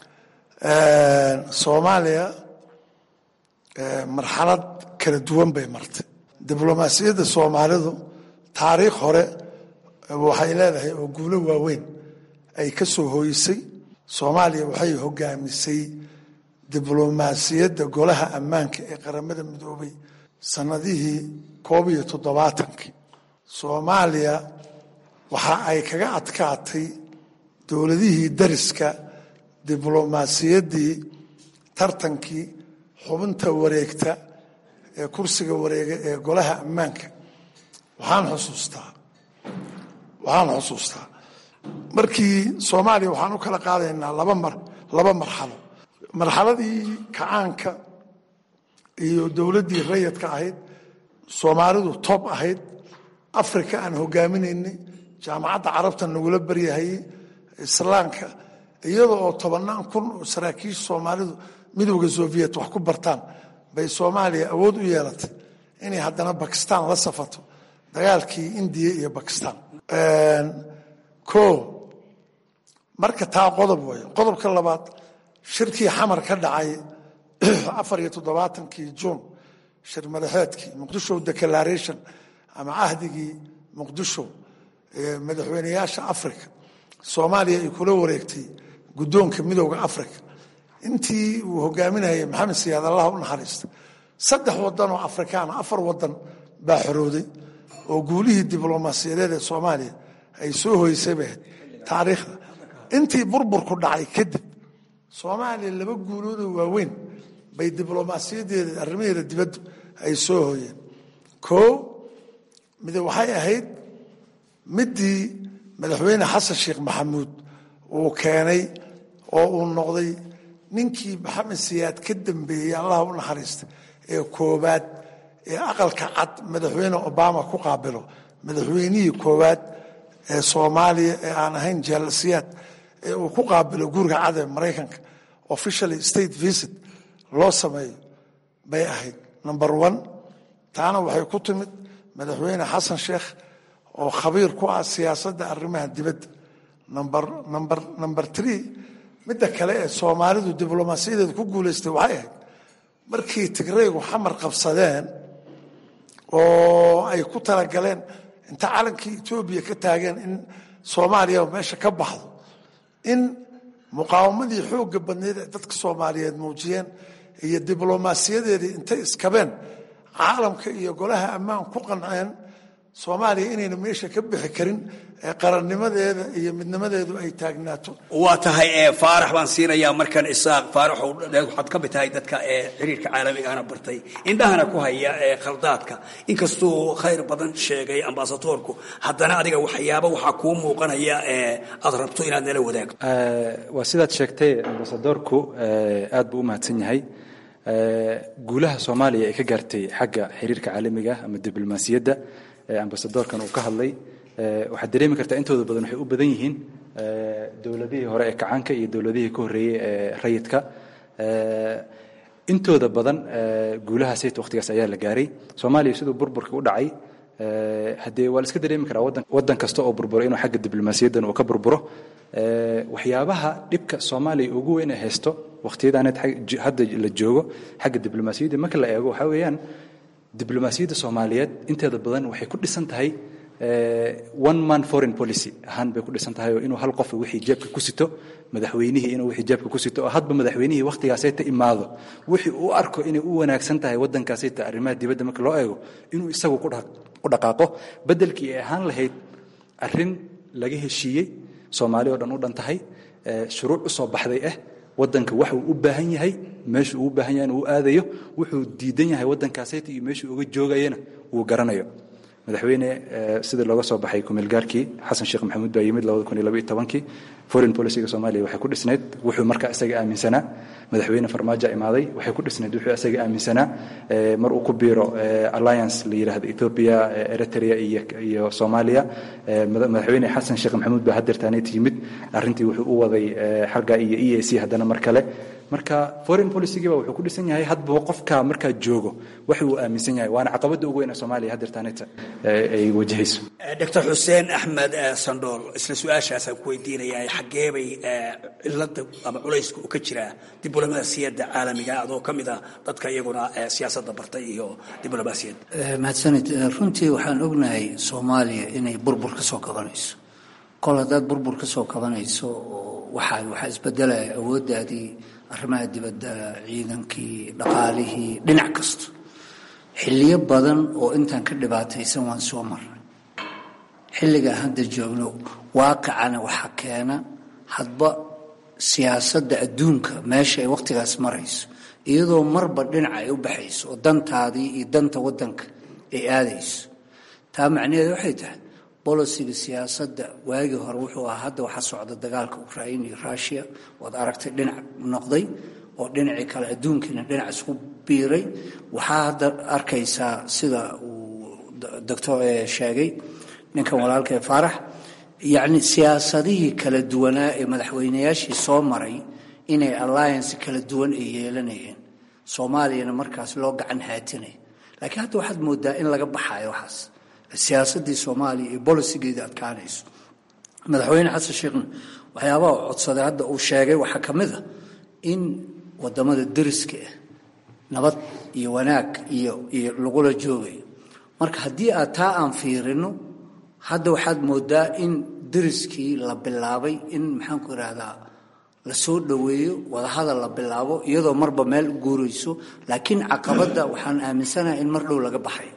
soomaaliya marxalad kala duwan bay martay diblomaasiyadda soomaalidu taariikh hore waxay leedahay oo guulo waaweyn ay ka soo hooyisay soomaaliya waxay hogaamisay diblomaasiyadda golaha ammaanka ee qaramada midoobay sannadihii koob iyo toddobaatankii soomaaliya waxa ay kaga adkaatay dowladihii dariska diblomaasiyaddii tartankii xubinta wareegta ee kursiga wareega ee golaha ammaanka waxaan xusuustaa waxaan xusuustaa markii soomaaliya waxaan u kala qaadaynaa laba mar laba marxalo marxaladii kacaanka iyo dowladdii rayadka ahayd soomaalidu toob ahayd africa aan hogaaminaynay jaamacadda carabta nagula baryahayey islaamka iyada oo tobannaan kun oo saraakiisha soomaalidu midowda soviet wax ku bartaan bay soomaaliya awood u yeelatay inay haddana bakistan la safato dagaalkii indiya iyo bakistan o marka taa qodob way qodobka labaad shirkii xamar ka dhacay afar iyo toddobaatankii juun shir madaxeedkii muqdisho declaration ama cahdigii muqdisho ee madaxweyneyaasha africa soomaaliya ay kula wareegtay guddoonka midowda africa intii uu hogaaminayay maxamed siyaad allah u naxariista saddex wadan oo afrikaana afar wadan baa xorooday oo guulihii diblomaasiyadeed ee soomaaliya ay soo hoysay bay ahayd taariikhda intii burburku dhacay kadib soomaaliya laba guuloodoo waaweyn bay diblomaasiyadeeda arrimaheeda dibaddu ay soo hooyeen koo mide waxay ahayd midii madaxweyne xasan sheekh maxamuud uu keenay oo uu noqday ninkii maxamed siyaad ka dambeeyey allah u naxariista ee koowaad ee aqalka cad madaxweyne obama ku qaabilo madaxweynihii koowaad ee soomaaliya ee aan ahayn jaalasiyaad ee uu ku qaabilo guriga cad ee maraykanka officially state visit loo sameeyo bay ahayd number one taana waxay ku timid madaxweyne xasan sheekh oo khabiir ku ah siyaasadda arrimaha dibadda number number number three midda kale ee soomaalidu diblomaasiyadeeda ku guulaystay waxay ahayd markii tigraygu xamar qabsadeen oo ay ku talagaleen inta calankii etoobiya ka taageen in soomaaliya meesha ka baxdo in muqaawamadii xoogga badneyd ee dadka soomaaliyeed muujiyeen iyo diblomaasiyadeedii intay iskabeen caalamka iyo golaha ammaan ku qanceen soomaaliya inayna meesha ka bixi karin ee qarannimadeeda iyo midnimadeedu ay taagnaato waa tahay faarax baan siinayaa markan isaaq faarax waxaad ka mid tahay dadka ee xiriirka caalamigana bartay indhahana ku haya ee khaldaadka inkastuu khayr badan sheegay ambasadoorku haddana adiga waxyaaba waxaa kuu muuqanaya ee aad rabto inaad nala wadaagto waa sidaad sheegtay ambasadoorku aad buu u mahadsan yahay guulaha soomaaliya ay ka gaartay xagga xiriirka caalamiga ama diblomaasiyadda ambasadoorkan uu ka hadlay waxaad dareemi kartaa intooda badan waxay u badan yihiin dowladihii hore ee kacaanka iyo dowladihii ka horreeyey ee rayidka intooda badan guulahaas waqtigaas ayaa la gaaray soomaaliya siduu burburka u dhacay haddee waa la iska dareemi karaa wadan waddan kasta oo burburo inuu xagga diblomaasiyaddan uu ka burburo waxyaabaha dhibka soomaaliya ugu weyn ee haysto waqtiyadaaneed hadda la joogo xagga diblomaasiyadda marka la eego waxaa weeyaan diblomaasiyadda soomaaliyeed inteeda badan waxay ku dhisan tahay one man foreign policy ahaan bay ku dhisan tahay oo inuu hal qof wixii jeebka ku sito madaxweynihii inuu wixii jeebka ku sito oo hadba madaxweynihii wakhtigaasayta imaado wixii uu arko inay u wanaagsan tahay waddankaasayta arrimaha dibadda marka loo eego inuu isagu ku dhaqaaqo beddelkii ay ahaan lahayd arrin laga heshiiyey soomaali oo dhan u dhan tahay shuruuc u soo baxday ah waddanka waxa uu u baahan yahay meeshuu ugu baahan yahay inuu aadayo wuxuu diidan yahay waddankaasayta iyo meeshuu uga joogayana uu garanayo madaxweyne sidii looga soo baxay kumeelgaarkii xasan sheekh maxamuud baa yimid kii foreign policyga soomaaliya waxay ku dhisnayd wuxuu markaa isaga aaminsanaa madaxweyne farmaajo imaaday waxay ku dhisnayd wuxuu isaga aaminsanaa mar uu ku biiro alliance la yidhaahdo ethiopia eritrea iyo soomaaliya madaxweyne xasan sheekh maxamuud baa hadeertaanayt yimid arrintii wuxuu u waday xagga iyo e a c haddana mar kale marka foreign policygiiba wuxuu ku dhisan yahay hadba qofka markaa joogo wax uu aaminsan yahay waana caqabadda ugu weyn ee soomaaliya hadeertaanayta ay wajahayso doctor xuseen axmed sandhool isla su-aashaasaan ku weydiinayaa xaggee bay cilada ama culayska uu ka jiraa diblomaasiyadda caalamiga adoo ka mid ah dadka iyaguna siyaasadda bartay iyo diblomaasiyadda mahadsanid runtii waxaan ognahay soomaaliya inay burbur ka soo kabanayso kol haddaad burbur ka soo kabanayso oo waxaa waxaa isbedelaya awooddaadii arrimaha dibadda ciidankii dhaqaalihii dhinac kasta xilliyo badan oo intaan ka dhibaataysan waan soo marnay xilligaa hadda joogno waaqicana waxaa keena hadba siyaasadda adduunka meesha ay wakhtigaas marayso iyadoo marba dhinaca ay u baxayso oo dantaadii iyo danta waddanka ay aadayso taa macnaheedu waxay tahay bolosiga siyaasadda waagii hore wuxuu ahaa hadda waxaa socda dagaalka ukrain iyo rushia waad aragtay dhinac noqday oo dhinacii kale adduunkiina dhinac isku biiray waxaa hadda arkaysaa sida uu doctor sheegay ninkan walaalkee faarax yacni siyaasadihii kala duwanaa ee madaxweynayaashii soo maray inay alliance kala duwan ay yeelanayeen soomaaliyana markaas loo gacan haatinay laakiin hadda waxaad moodaa in laga baxayo waxaas siyaasaddii soomaaliya iyo bolisigeedii adkaanayso madaxweyne xasan sheekhna waxyaabaha u codsaday hadda uu sheegay waxaa ka mid a in waddamada deriska ah nabad iyo wanaag iyo iyo lagula joogayo marka haddii aad taa aan fiirino hadda waxaad moodaa in deriskii la bilaabay in maxaanku idhaahdaa la soo dhoweeyo wadahadal la bilaabo iyadoo marba meel u guurayso laakiin caqabadda waxaan aaminsanahay in mar dhow laga baxayo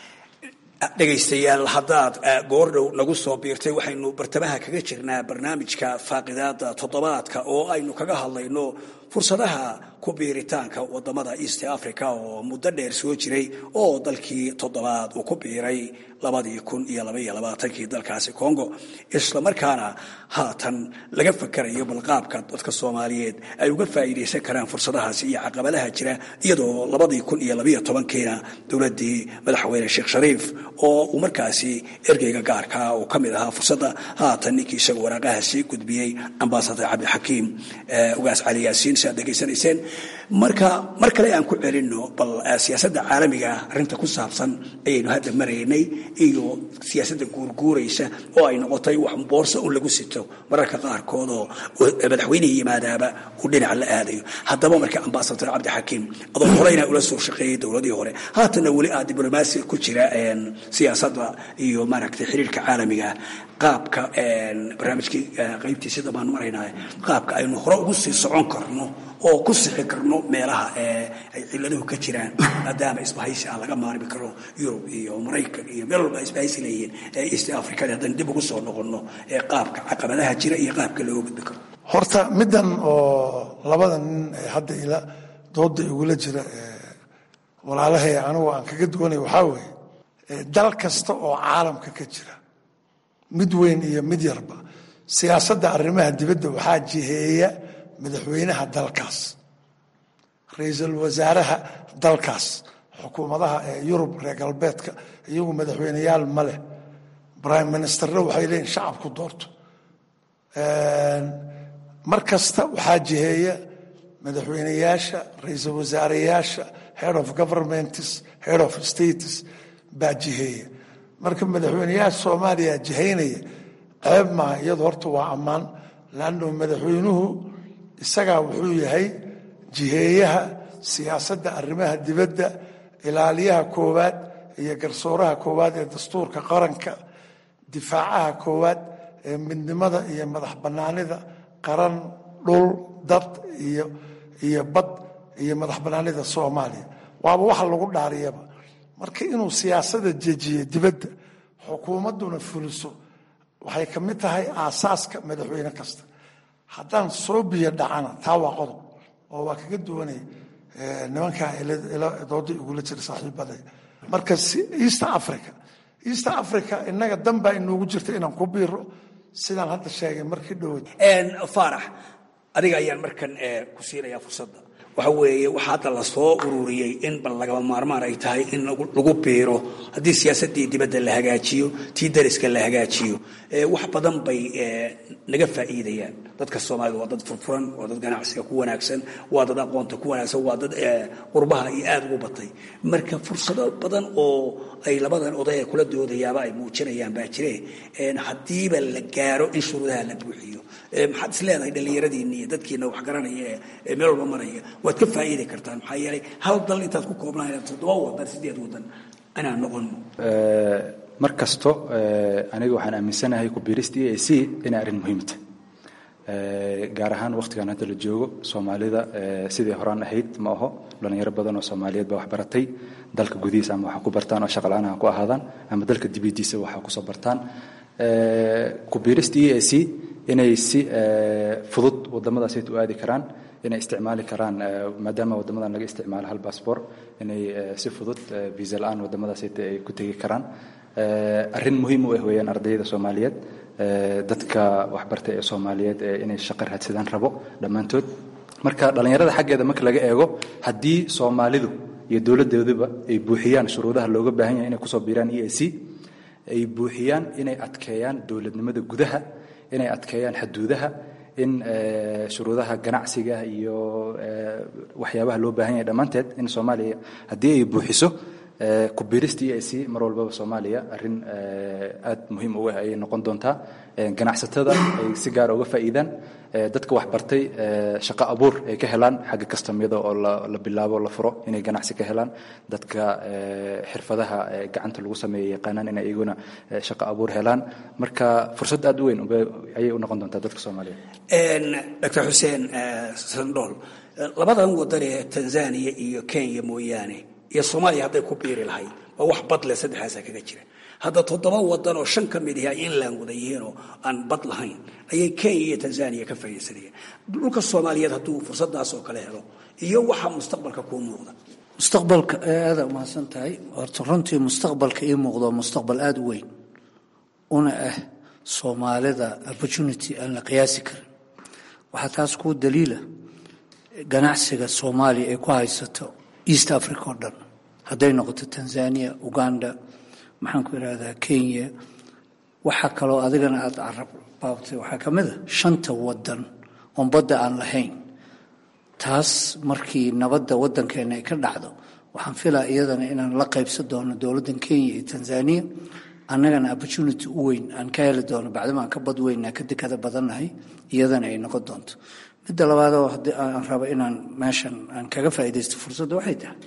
dhegaystayaal haddaad goordhow nagu soo biirtay waxaynu bartamaha kaga jirnaa barnaamijka faaqidaada toddobaadka oo aynu kaga hadlayno fursadaha ku biiritaanka wadamada east africa oo muddo dheer soo jiray oo dalkii toddobaad uu ku biiray labadii kun iyo labaiyo labaatankii dalkaasi congo islamarkaana haatan laga fakarayo balqaabka dadka soomaaliyeed ay uga faa'iidaysan karaan fursadahaasi iyo caqabadaha jira iyadoo labadii kun iyo labaiyo tobankiina dowladdii madaxweyne sheekh shariif oo uu markaasi ergeyga gaarkaa uu ka mid ahaa fursadda haatan ninkii isaga waraaqaha sii gudbiyey ambasador cabdixakiim ugaas cali yaasiin si aad degeysanayseen marka mar kale aan ku celinno bal siyaasadda caalamiga arrinta ku saabsan ayaynu hadda maraynay iyo siyaasadda guurguuraysa oo ay noqotay wax boorso un lagu sito mararka qaarkood oo madaxweynihii yimaadaaba uu dhinaca la aadayo haddaba marka ambasador cabdixakiim adoo horeyna ula soo shaqeeyey dowladii hore haatanna weli aad diblomaasi ku jira siyaasadda iyo maaragtay xiriirka caalamiga qaabka barnaamijkii qaybtiisi dambaan maraynaa qaabka aynu hore ugu sii socon karno oo ku sixi karno meelaha ay ciladuhu ka jiraan maadaama isbahaysi aan laga maarmi karo yurub iyo maraykan iyo meel walba isbahaysi leeyihiin east africada haddaan dib ugu soo noqonno ee qaabka caqabadaha jira iyo qaabka looga gudbi karo horta middan oo labada nin ee hadda ila dooda igula jira walaalahay anigu aan kaga duwanay waxaa weeye dal kasta oo caalamka ka jira mid weyn iyo mid yarba siyaasadda arrimaha dibadda waxaa jiheeya madaxweynaha dalkaas ra-iisul wasaaraha dalkaas xukuumadaha ee yurub reer galbeedka iyagu madaxweyneyaal ma leh prime ministerna waxay leeyihin shacabku doorto mar kasta waxaa jiheeya madaxweyneyaasha ra-iisul wasaareyaasha head of governments head of states baa jiheeya marka madaxweyneyaasha soomaaliya jihaynaya ceeb maaha iyadu horta waa ammaan laanno madaxweynuhu isagaa wuxuu yahay jiheeyaha siyaasadda arrimaha dibadda ilaaliyaha koowaad iyo garsooraha koowaad ee dastuurka qaranka difaacaha koowaad ee midnimada iyo madax bannaanida qaran dhul dad iyo iyo bad iyo madax bannaanida soomaaliya waaba waxa lagu dhaariyaba marka inuu siyaasada jejiyo dibadda xukuumadduna fuliso waxay ka mid tahay aasaaska madaxweyne kasta haddaan soo biyo dhacana taa waa qodob oo waa kaga duwanay nimankaa dooda igula jira saaxiibaday marka east africa east africa innaga dan baa inoogu jirta inaan ku biiro sidaan hadda sheegay markii dhowad faarax adiga ayaan markan ku siinayaa fursadda waxa weeye waxaa hadda la soo ururiyey in bal lagama maarmaan ay tahay in lagu biiro haddii siyaasaddii dibadda la hagaajiyo tii dariska la hagaajiyo wax badan bay naga faa'iidayaan dadka soomaalida waa dad furfuran waa dad ganacsiga ku wanaagsan waa dad aqoonta ku wanaagsan waa dad qurbaha iyo aada ugu batay marka fursado badan oo ay labadan oday ee kula doodayaaba ay muujinayaan baa jire haddiiba la gaaro in shuruudaha la buuxiyo maxaad is leedahay dhallinyaradiinni iyo dadkiina wax garanaya ee meel walba maraya waad ka faa'iidi kartaan maxaa yeelay hal dal intaad ku koobnaan toddoba wadan sideed wadan inaan noqono mar kasto aniga waxaan aaminsanahay ku-biirista e a c inay arrin muhiimta gaar ahaan wakhtigan hadda la joogo soomaalida sidii horaan ahayd ma aho dhallinyaro badan oo soomaaliyeed baa wax baratay dalka gudihiisa ama waxa ku bartaan oo shaqala-aan ha ku ahaadaan ama dalka dibadiisa waxa kusoo bartaan ku-biirista e a c inay si fudud wadamadaasayt u aadi karaan inay isticmaali karaan maadaama wadamadan laga isticmaalo hal bassbor inay si fudud visa la-aan wadamadaasayt ay ku tegi karaan arrin muhiim u ah weeyaan ardayda soomaaliyeed dadka waxbartay ee soomaaliyeed ee inay shaqo raadsadaan rabo dhammaantood marka dhallinyarada xaggeeda marka laga eego haddii soomaalidu iyo dowladooduba ay buuxiyaan shuruudaha looga baahan yahay inay kusoo biiraan e a c ay buuxiyaan inay adkeeyaan dowladnimada gudaha inay adkeeyaan xaduudaha in shuruudaha ganacsiga iyo waxyaabaha loo baahan yahay dhammaanteed in soomaaliya haddii ay buuxiso ku-biirista e a c mar walbaba soomaaliya arrin aad muhiim u ah ayay noqon doontaa ganacsatada ay si gaara uga faa'iidaan dadka waxbartay shaqo abuur ay ka helaan xagga kastamyada oo la bilaabo la furo inay ganacsi ka helaan dadka xirfadaha gacanta lagu sameeya yaqaanaan inay iyaguna shaqo abuur helaan marka fursad aad u weyn ayay u noqon doontaa dadka soomaaliyeed dr xuseen sandhool labadan wadan ee tanzania iyo kenya mooyaane iyo soomaaliya hadday ku biiri lahayd waa wax bad leh saddexdaasa kaga jira hadda toddoba wadan oo shan ka mid ihi ay inland wada yihiin oo aan bad lahayn ayay kenya iyo tanzania ka faa'iidaysanayeen dhulka soomaaliyeed hadduu fursadaas oo kale helo iyo waxa mustaqbalka kuu muuqda mustaqbalka aada umahadsan tahay horta runtii mustaqbalka ii muuqdo mustaqbal aada u weyn una ah soomaalida opportunity aan la qiyaasi karin waxaa taas kuu daliila ganacsiga soomaaliya ay ku haysato east africa oo dhan hadday noqoto tanzania uganda maxaan ku idhahdaa kenya waxaa kaloo adigana aada carab baabtay waxaa ka mid a shanta wadan oon badda aan lahayn taas markii nabadda waddankeena ay ka dhacdo waxaan filaa iyadana inaan la qaybsan doono dowladdan kenya iyo tanzania annagana opportunity u weyn aan ka heli doono bacdama aan ka bad weynaa ka dekada badannahay iyadana ay noqon doonto midda labaadoo haddii aan rabo inaan meeshan aan kaga faa'iidaysto fursadda waxay tahay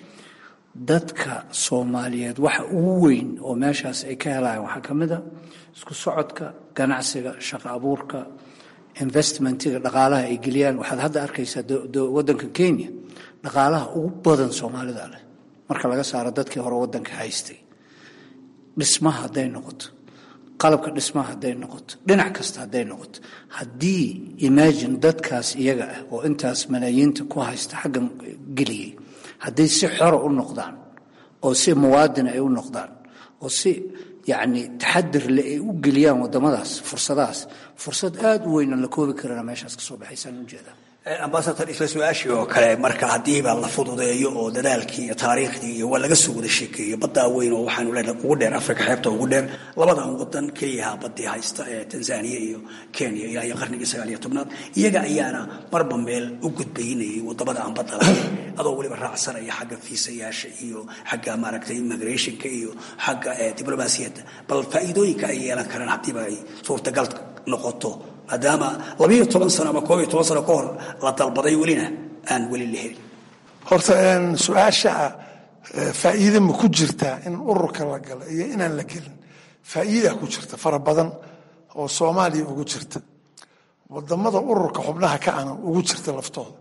dadka soomaaliyeed waxa ugu weyn oo meeshaas ay ka helayaan waxaa ka mid a isku socodka ganacsiga shaqo abuurka investmentiga dhaqaalaha ay geliyaan waxaad hadda arkaysaa waddanka kenya dhaqaalaha ugu badan soomaalida leh marka laga saaro dadkii hore waddanka haystay dhismaha hadday noqoto qalabka dhismaha hadday noqoto dhinac kasta hadday noqoto haddii imagine dadkaas iyaga ah oo intaas malaayiinta ku haysta xaggan geliyey hadday si xora u noqdaan oo si muwaadin ay u noqdaan oo si yacni taxadir le ay u geliyaan waddamadaas fursadahaas fursad aada u weyn aan la koobi karana meeshaas ka soo baxaysaan ujeedaa ambasador isla su-aashii oo kale marka haddiiba la fududeeyo oo dadaalkii iyo taariikhdii iyo waa laga soo wada sheekeeyo baddaa weyn oo waxaanu leenahay ugu dheer afrika xeebta ugu dheer labadan wadan keliyaha baddii haysta ee tanzania iyo kenya ilaa iyo qarnigii sagaal iyo tobnaad iyaga ayaana marba meel u gudbaynayay wadamada aan badda lahayn adoo weliba raacsanaya xagga fiisayaasha iyo xagga maaragtay immigrationka iyo xagga diblomaasiyadda bal faa'iidooyinka ay yeelan karaan haddiiba ay suurtagal noqoto maadaama labiiyo toban sano ama koob iyo toban sano ka hor la dalbaday welina aan weli la helin horta su-aasha faa'iide ma ku jirtaa in ururka la galo iyo inaan la gelin faa'iida ku jirta fara badan oo soomaaliya ugu jirta wadamada ururka xubnaha ka ana ugu jirta laftooda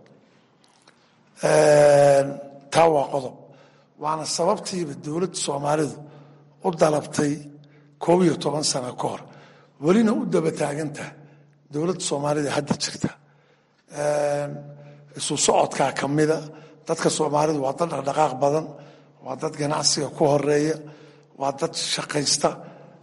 taa waa qodob waana sababtiiba dowladda soomaalidu u dalabtay koob iyo toban sano ka hor welina u daba taagantaha dowladda soomaalida hadda jirta isu socodkaa ka mida dadka soomaalidu waa dad dhaqdhaqaaq badan waa dad ganacsiga ku horeeya waa dad shaqaysta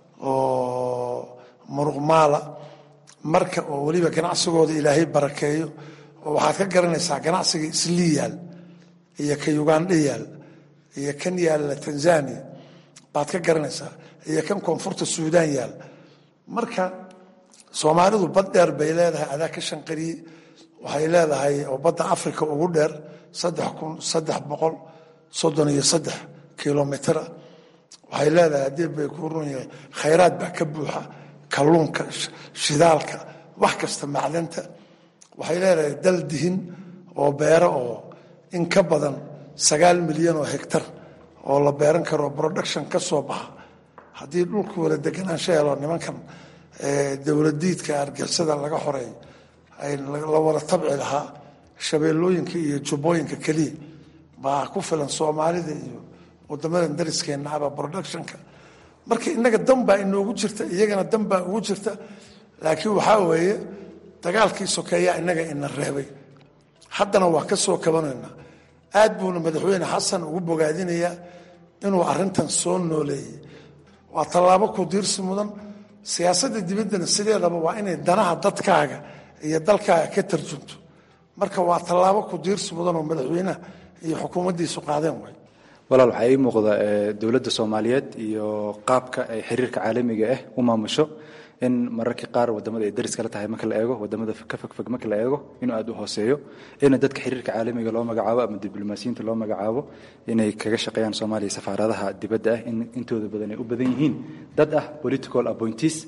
oo muruqmaala marka oo weliba ganacsigooda ilaahay barakeeyo oo waxaad ka garanaysaa ganacsiga islii yaal iyo ka ugandha yaal iyo kan yaalla tanzania baad ka garanaysaa iyo kan koonfurta suudaan yaal marka soomaalidu bad dheer bay leedahay adaa ka shanqariye waxay leedahay oo badda africa ugu dheer saddex kun saddex boqol soddon iyo saddex kilomitra waxay leedahay haddii bay ku run yahay khayraad baa ka buuxa kalluunka shidaalka wax kasta macdanta waxay leedahay dal dihin oo beero oo in ka badan sagaal milyan oo hegtar oo la beeran karo production ka soo baxa haddii dhulku wala deganaansho helo nimankan dowladiidka argixisada laga xoreeyo ay la wada tabci lahaa shabeellooyinka iyo jubbooyinka keliya baa ku filan soomaalida iyo wadamadan dariskeenna aba productionka marka innaga dan baa inoogu jirta iyagana dan baa ugu jirta laakiin waxaa weeye dagaalkii sokeeyaa innaga ina reebay haddana waa ka soo kabanaynaa aad buuna madaxweyne xasan ugu bogaadinayaa inuu arintan soo nooleeyey waa tallaabo ku diirsi mudan siyaasadda dibaddana sideedaba waa inay danaha dadkaaga iyo dalkaaga ka tarjunto marka waa tallaabo ku diirsi mudan oo madaxweynaha iyo xukuumaddiisu qaadeen way walaal waxaa ii muuqda dowladda soomaaliyeed iyo qaabka ay xiriirka caalamiga ah u maamusho in mararka qaar wadamada ay daris kala tahay marka la eego wadamada ka fogfog marka la eego inuu aada u hooseeyo in dadka xiriirka caalamiga loo magacaabo ama diblomaasiyiinta loo magacaabo inay kaga shaqeeyaan soomaaliya safaaradaha dibadda ah in intooda badan ay u badan yihiin dad ah political appointees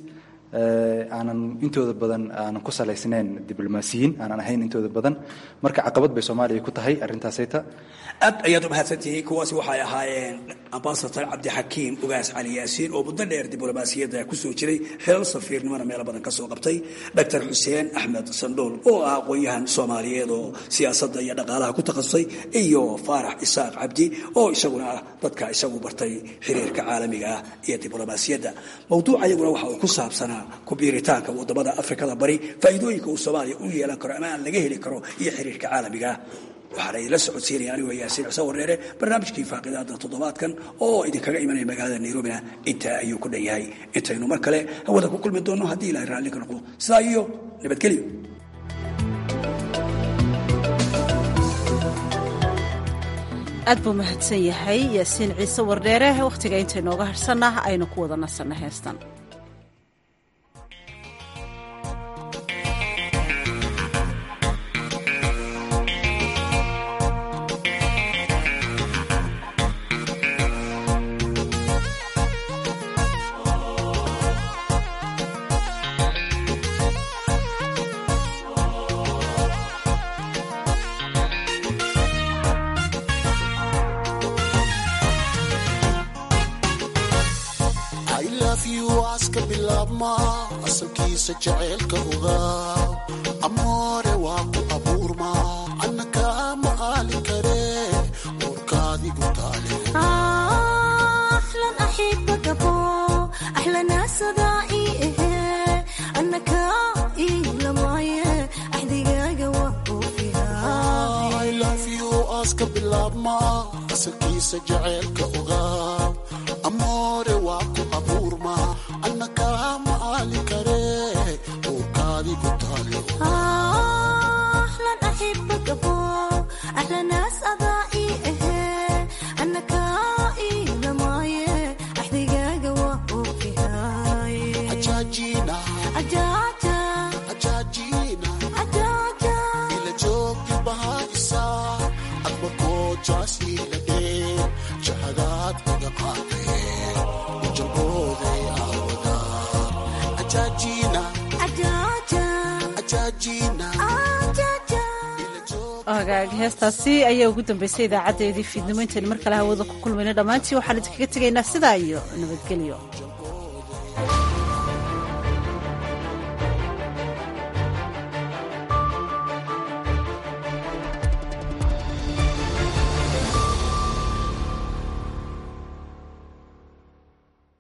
aanan intooda badan aanan ku salaysnayn diblomaasiyiin aanan ahayn intooda badan marka caqabad bay soomaaliya ku tahay arrintaasayta aad ayaad u mahadsantihiin kuwaasi waxay ahaayeen ambasador cabdixakiim ugaas cali yaasiin oo muddo dheer diblomaasiyadda kusoo jiray xilal safiirnimona meelo badan ka soo qabtay doctor xuseen axmed sandhool oo ah aqoon-yahan soomaaliyeed oo siyaasadda iyo dhaqaalaha ku takhasusay iyo faarax isaaq cabdi oo isaguna ah dadka isagu bartay xiriirka caalamiga ah iyo diblomaasiyadda mowduuca iyaguna waxa uu ku saabsanaa kubiiritaanka wadamada afrikada bari faa'iidooyinka uu soomaaliya u yeelan karo ama aan laga heli karo iyo xiriirka caalamiga ah waxaana idinla socodsiinaya anigoo yaasiin xuseen warreere barnaamijkii faaqidaada toddobaadkan oo idinkaga imanaya magaalada nairobina intaa ayuu ku dhan yahay intaynu mar kale hawada ku kulmi doonno haddii ilahay raalli ka noqdo sidaa iyo nabadgelyo aad buu mahadsan yahay yaasiin ciise wardheere wakhtiga intaynooga harhsannah aynu ku wada nasanna heestan asalkiisa jaceylka ogaa amoore waa ku abuurma anna kaama aali kare uurkaadigu taale aska bilaabma asalkiisa jaceylka ogaa amoore waa ku abuurma anna kaama aali kare uurkaadigu taale ila joogi bahaisa adba koojaas iiladhe jahadaad iga qaadee ujalbooday aawadaa ajaajina ajaajina hagaag heestaasi ayaa ugu dambeysay idaacadeedii fiidnimo intaynu mar kale hawada ku kulmayno dhammaantii waxaan idinkaga tegaynaa sidaa iyo nabadgelyo